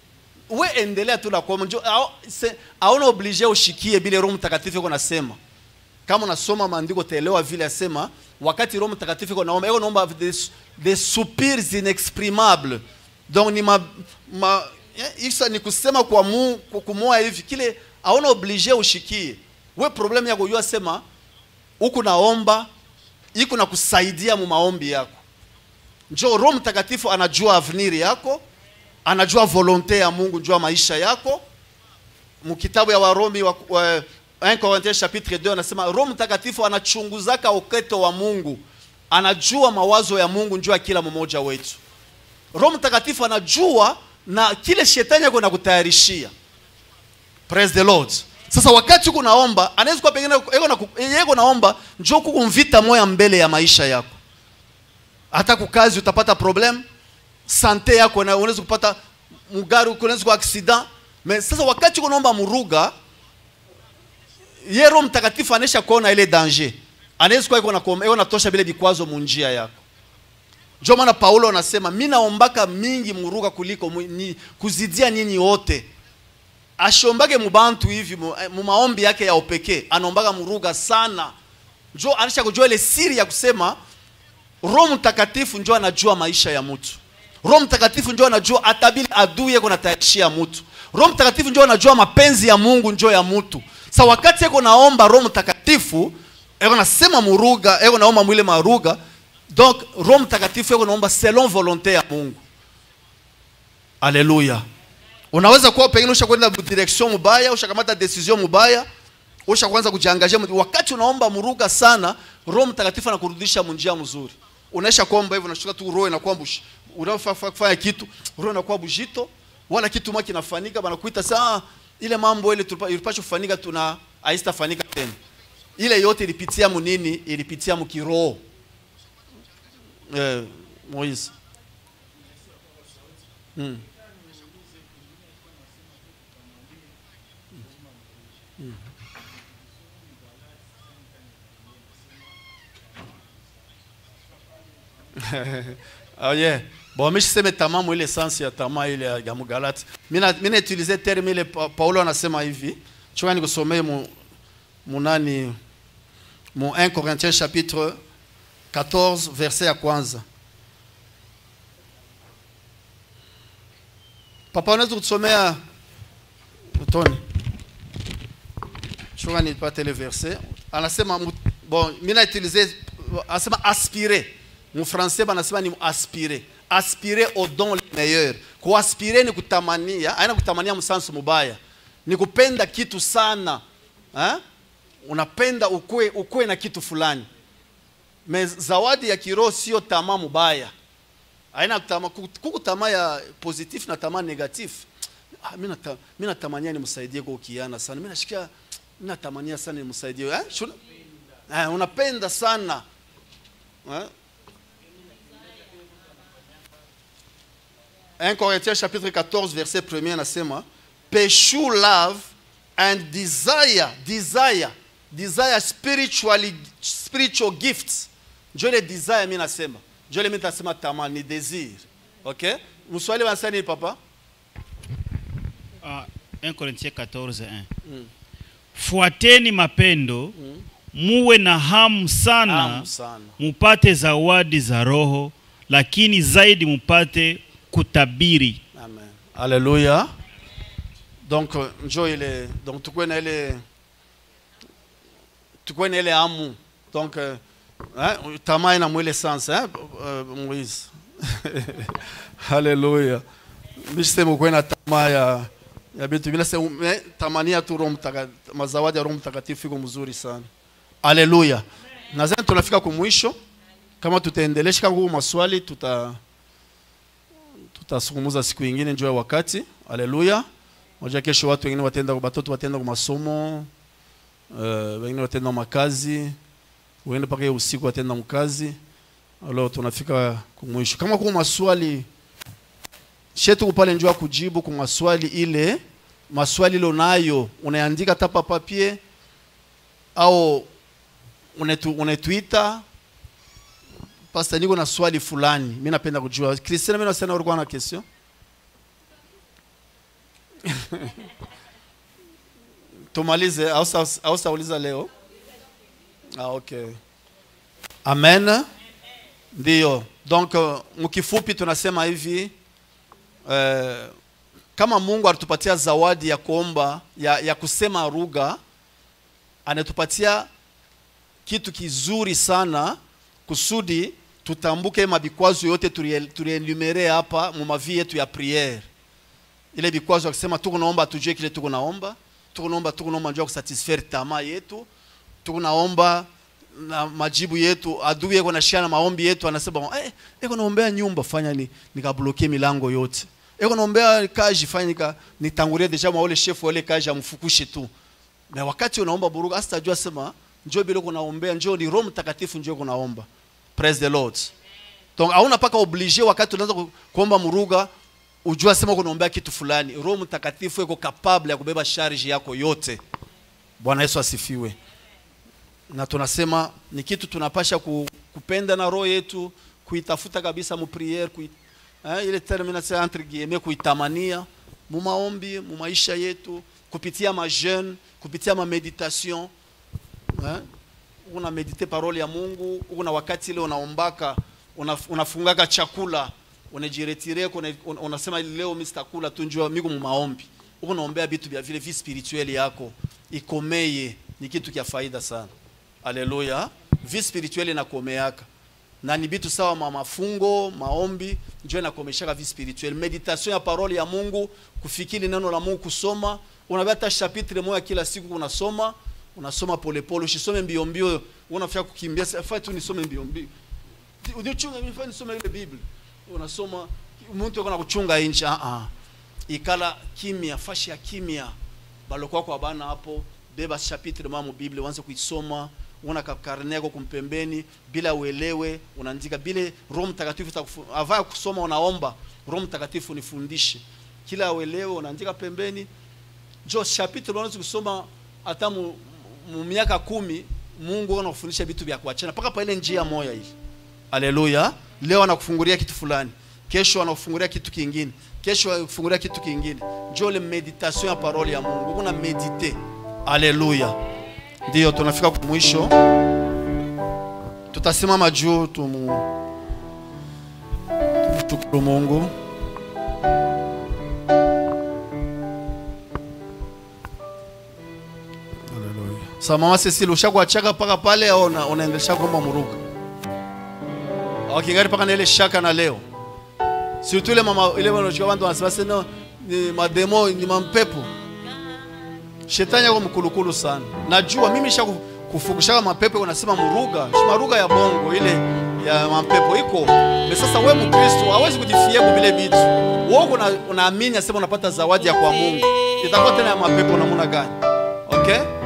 we endelea tu na kuomba njo au- se- hauna oblige ushikie bile roho mtakatifu iko nasema kama unasoma maandiko utaelewa vile asema wakati roho mtakatifu iko naomba iko naomba des, des soupirs inexprimables donc ni ma, ma eh, isa ni kusema kwa mu kwa kumoa hivi kile hauna oblige ushikie we problem yako yua sema huku naomba iko na kusaidia mu maombi yako njo roho mtakatifu anajua avenir yako anajua volonte ya mungu jua maisha yako mkitabu ya waromi wa, wa, 1 Corinthiens chapitre 2 anasema roho mtakatifu anachunguzaka uketo wa mungu anajua mawazo ya mungu juu ya kila mmoja wetu roho mtakatifu anajua na kile shetani ako nakutayarishia praise the lord sasa wakati uko naomba anaweza kuwa pengine yeko na yeko naomba njoo kukumvita moya mbele ya maisha yako hata kukazi utapata problem sante yako na unaweza kupata mugari unaweza kuwa accident mais sasa wakati uko naomba muruga ye roho mtakatifu anesha kuona ile danger anaweza kuwa iko na kuomba- iko natosha vile vikwazo munjia yako ndio maana paulo anasema mi naombaka mingi muruga kuliko mu, ni, kuzidia nyinyi wote ashombake mubantu hivi mu, eh, mu maombi yake ya upekee anaombaka muruga sana njo anisha kujua ile siri ya kusema roho mtakatifu njo anajua maisha ya mtu roho mtakatifu njo anajua atabili adui yako natayarishia mtu roho mtakatifu njo anajua mapenzi ya mungu njo ya mtu sa wakati yako naomba roho mtakatifu eko nasema muruga eko naomba mwile maruga donc roho mtakatifu eko naomba selon volonté ya mungu aleluya unaweza kuwa pengine ushakwenda direction mubaya ushakamata decision mubaya ushakuanza kujiangazia mu- wakati unaomba muruga sana roho mtakatifu anakurudisha munjia mzuri unaisha kuomba hivyo unashuka tu roho inakuwa bush unafanya kufanya kitu roho inakuwa bujito wala kitu mwa kinafanyika banakuita saa ile mambo ile tulipa- ilipaswa kufanyika tuna haistafanyika tena ile yote ilipitia munini ilipitia mkiroho eh, Moise mm. oh yeah. bon mishiseme tamaa mwile essence ya tamaa ile ya ya mugalati mina mina utilize terme ile Pa- paulo anasema hivi chunga nikusomee mu munani mu 1 corinthiens chapitre 14 verset ya kwanza papa unaweza kutusomea toni chunga nipate ile verset anasema mu- bon mina utilize anasema aspirer mufrancais banasema ni aspirer aspirer au don le meilleur kuaspire ni kutamania aina kutamania msansu mubaya ni kupenda kitu sana ha? unapenda ukue, ukue na kitu fulani me zawadi ya kiroho sio tamaa mubaya aina kutama, kuku tamaa ya positif na tamaa negatif ah, mi nata- mi natamania nimsaidie kwa ukiana sana mi nashikia mi natamania sana nimsaidie eh? Shuna, eh, unapenda sana eh? 1 Corinthiens chapitre 14 verset 1 anasema pursue love and desire desire desire spiritually spiritual gifts njo ile desire mi nasema njo ile mi nasema tamaa ni desir okay mswahili wanasema nini papa Ah, 1 Corinthiens 14 1. Fuateni mapendo muwe na hamu sana Hamu sana mupate zawadi za roho, lakini zaidi mupate kutabiri. Amen. Alléluia. Donc euh, njo ile donc tukue na ile tukue na ile amu. Donc euh, hein, tamaa ina mwile sens hein, euh, Moïse. Alléluia. Mishsema ukue na tamaa ya ya vitu vile sema eh, tamania tu Roho Mtakatifu, mazawadi ya Roho Mtakatifu iko mzuri sana. Alléluia. Nadhani tunafika kumwisho. Kama tutaendelesha kama maswali tuta tutazungumza siku ingine njoo ya wakati haleluya moja kesho watu wengine watenda watoto watenda kwa masomo uh, wengine watenda makazi wengine paka hiyo usiku watenda mkazi alo tunafika kumwisho kama kuna maswali shetu pale njoo ya kujibu kwa maswali ile maswali ile unayo unaandika hata pa papier au unetu, unetuita Pastor niko na swali fulani. Mimi napenda kujua. Christian mimi nasema ulikuwa na question? tumalize au sa- au sauliza leo ah, okay amen ndiyo donc uh, mkifupi tunasema hivi eh, kama mungu alitupatia zawadi ya kuomba ya, ya kusema lugha anatupatia kitu kizuri sana kusudi tutambuke mabikwazo yote tulie- tulienumere hapa mu mavi yetu ya priere ile vikwazo akisema tuko naomba tujue kile tuko naomba tuko naomba tuko naomba njoo kusatisfaire tamaa yetu tuko naomba na majibu yetu adui yeko nashia na maombi yetu anasema eh eko naombea nyumba fanya ni nikablokie milango yote eko naombea kaji fanya nika nitangulie deja mwa ule chef wale kaji amfukushe tu na wakati unaomba buruga hasa tajua sema njoo bila kunaombea njoo ni roho mtakatifu njoo kunaomba praise the lord donc hauna paka oblige wakati unaanza ku- kuomba muruga ujua sema kunaombea kitu fulani roho mtakatifu iko capable ya kubeba charge yako yote bwana yesu asifiwe na tunasema ni kitu tunapasha ku, kupenda na roho yetu kuitafuta kabisa mu priere kui, eh, ile terme nasema entre guillemets kuitamania mu maombi mu maisha yetu kupitia ma jeune kupitia ma meditation eh, una medite parole ya Mungu una wakati ile unaombaka una, unafungaka chakula unajiretire una, una, unasema leo mimi sitakula tu njoo miko mu maombi uko unaombea vitu vya vile vi spirituel yako ikomeye ni kitu kia faida sana haleluya vi spirituel inakomeaka na ni vitu sawa ma mafungo maombi njoo inakomeshaka vi spirituel meditation ya parole ya Mungu kufikiri neno la Mungu kusoma unabia hata chapitre moja kila siku unasoma unasoma polepole usisome mbio mbio unafika kukimbia sasa tu nisome mbio mbio unichunga mimi fanya nisome ile biblia unasoma mtu yuko kuchunga inchi ah ah ikala kimya fashi ya kimya balokwa kwa bana hapo beba chapitre mwa mu biblia uanze kuisoma una karne yako kumpembeni bila uelewe unaandika bila roho mtakatifu itakufu- avaa kusoma unaomba roho mtakatifu nifundishe kila uelewe unaandika pembeni jo chapitre unaweza kusoma hata mu, mu miaka kumi mungu anakufundisha vitu vya kuachana mpaka pa ile njia moya hii haleluya leo anakufungulia kitu fulani kesho anakufungulia kitu kingine kesho anakufungulia kitu kingine njo ile meditation ya parole ya mungu kuna medite haleluya ndiyo tunafika kwa mwisho tutasimama juu tumu tumshukuru mungu Sa mama Cecile ushakuachaka paka pale au una- unaendelea kuomba muruga? Au kingali paka na ile shaka na leo. Surtout ile mama ile wanachukua watu wanasema sasa ni mademo ni mampepo. Shetani yako mkulukulu sana. Najua mimi nisha kufukushaka mapepo unasema muruga, si maruga ya bongo ile ya mapepo iko. Na sasa wewe Mkristo hawezi kujifia kwa vile vitu. Wewe una, unaamini sema unapata zawadi ya kwa Mungu. Itakuwa tena ya mapepo namna gani? Okay?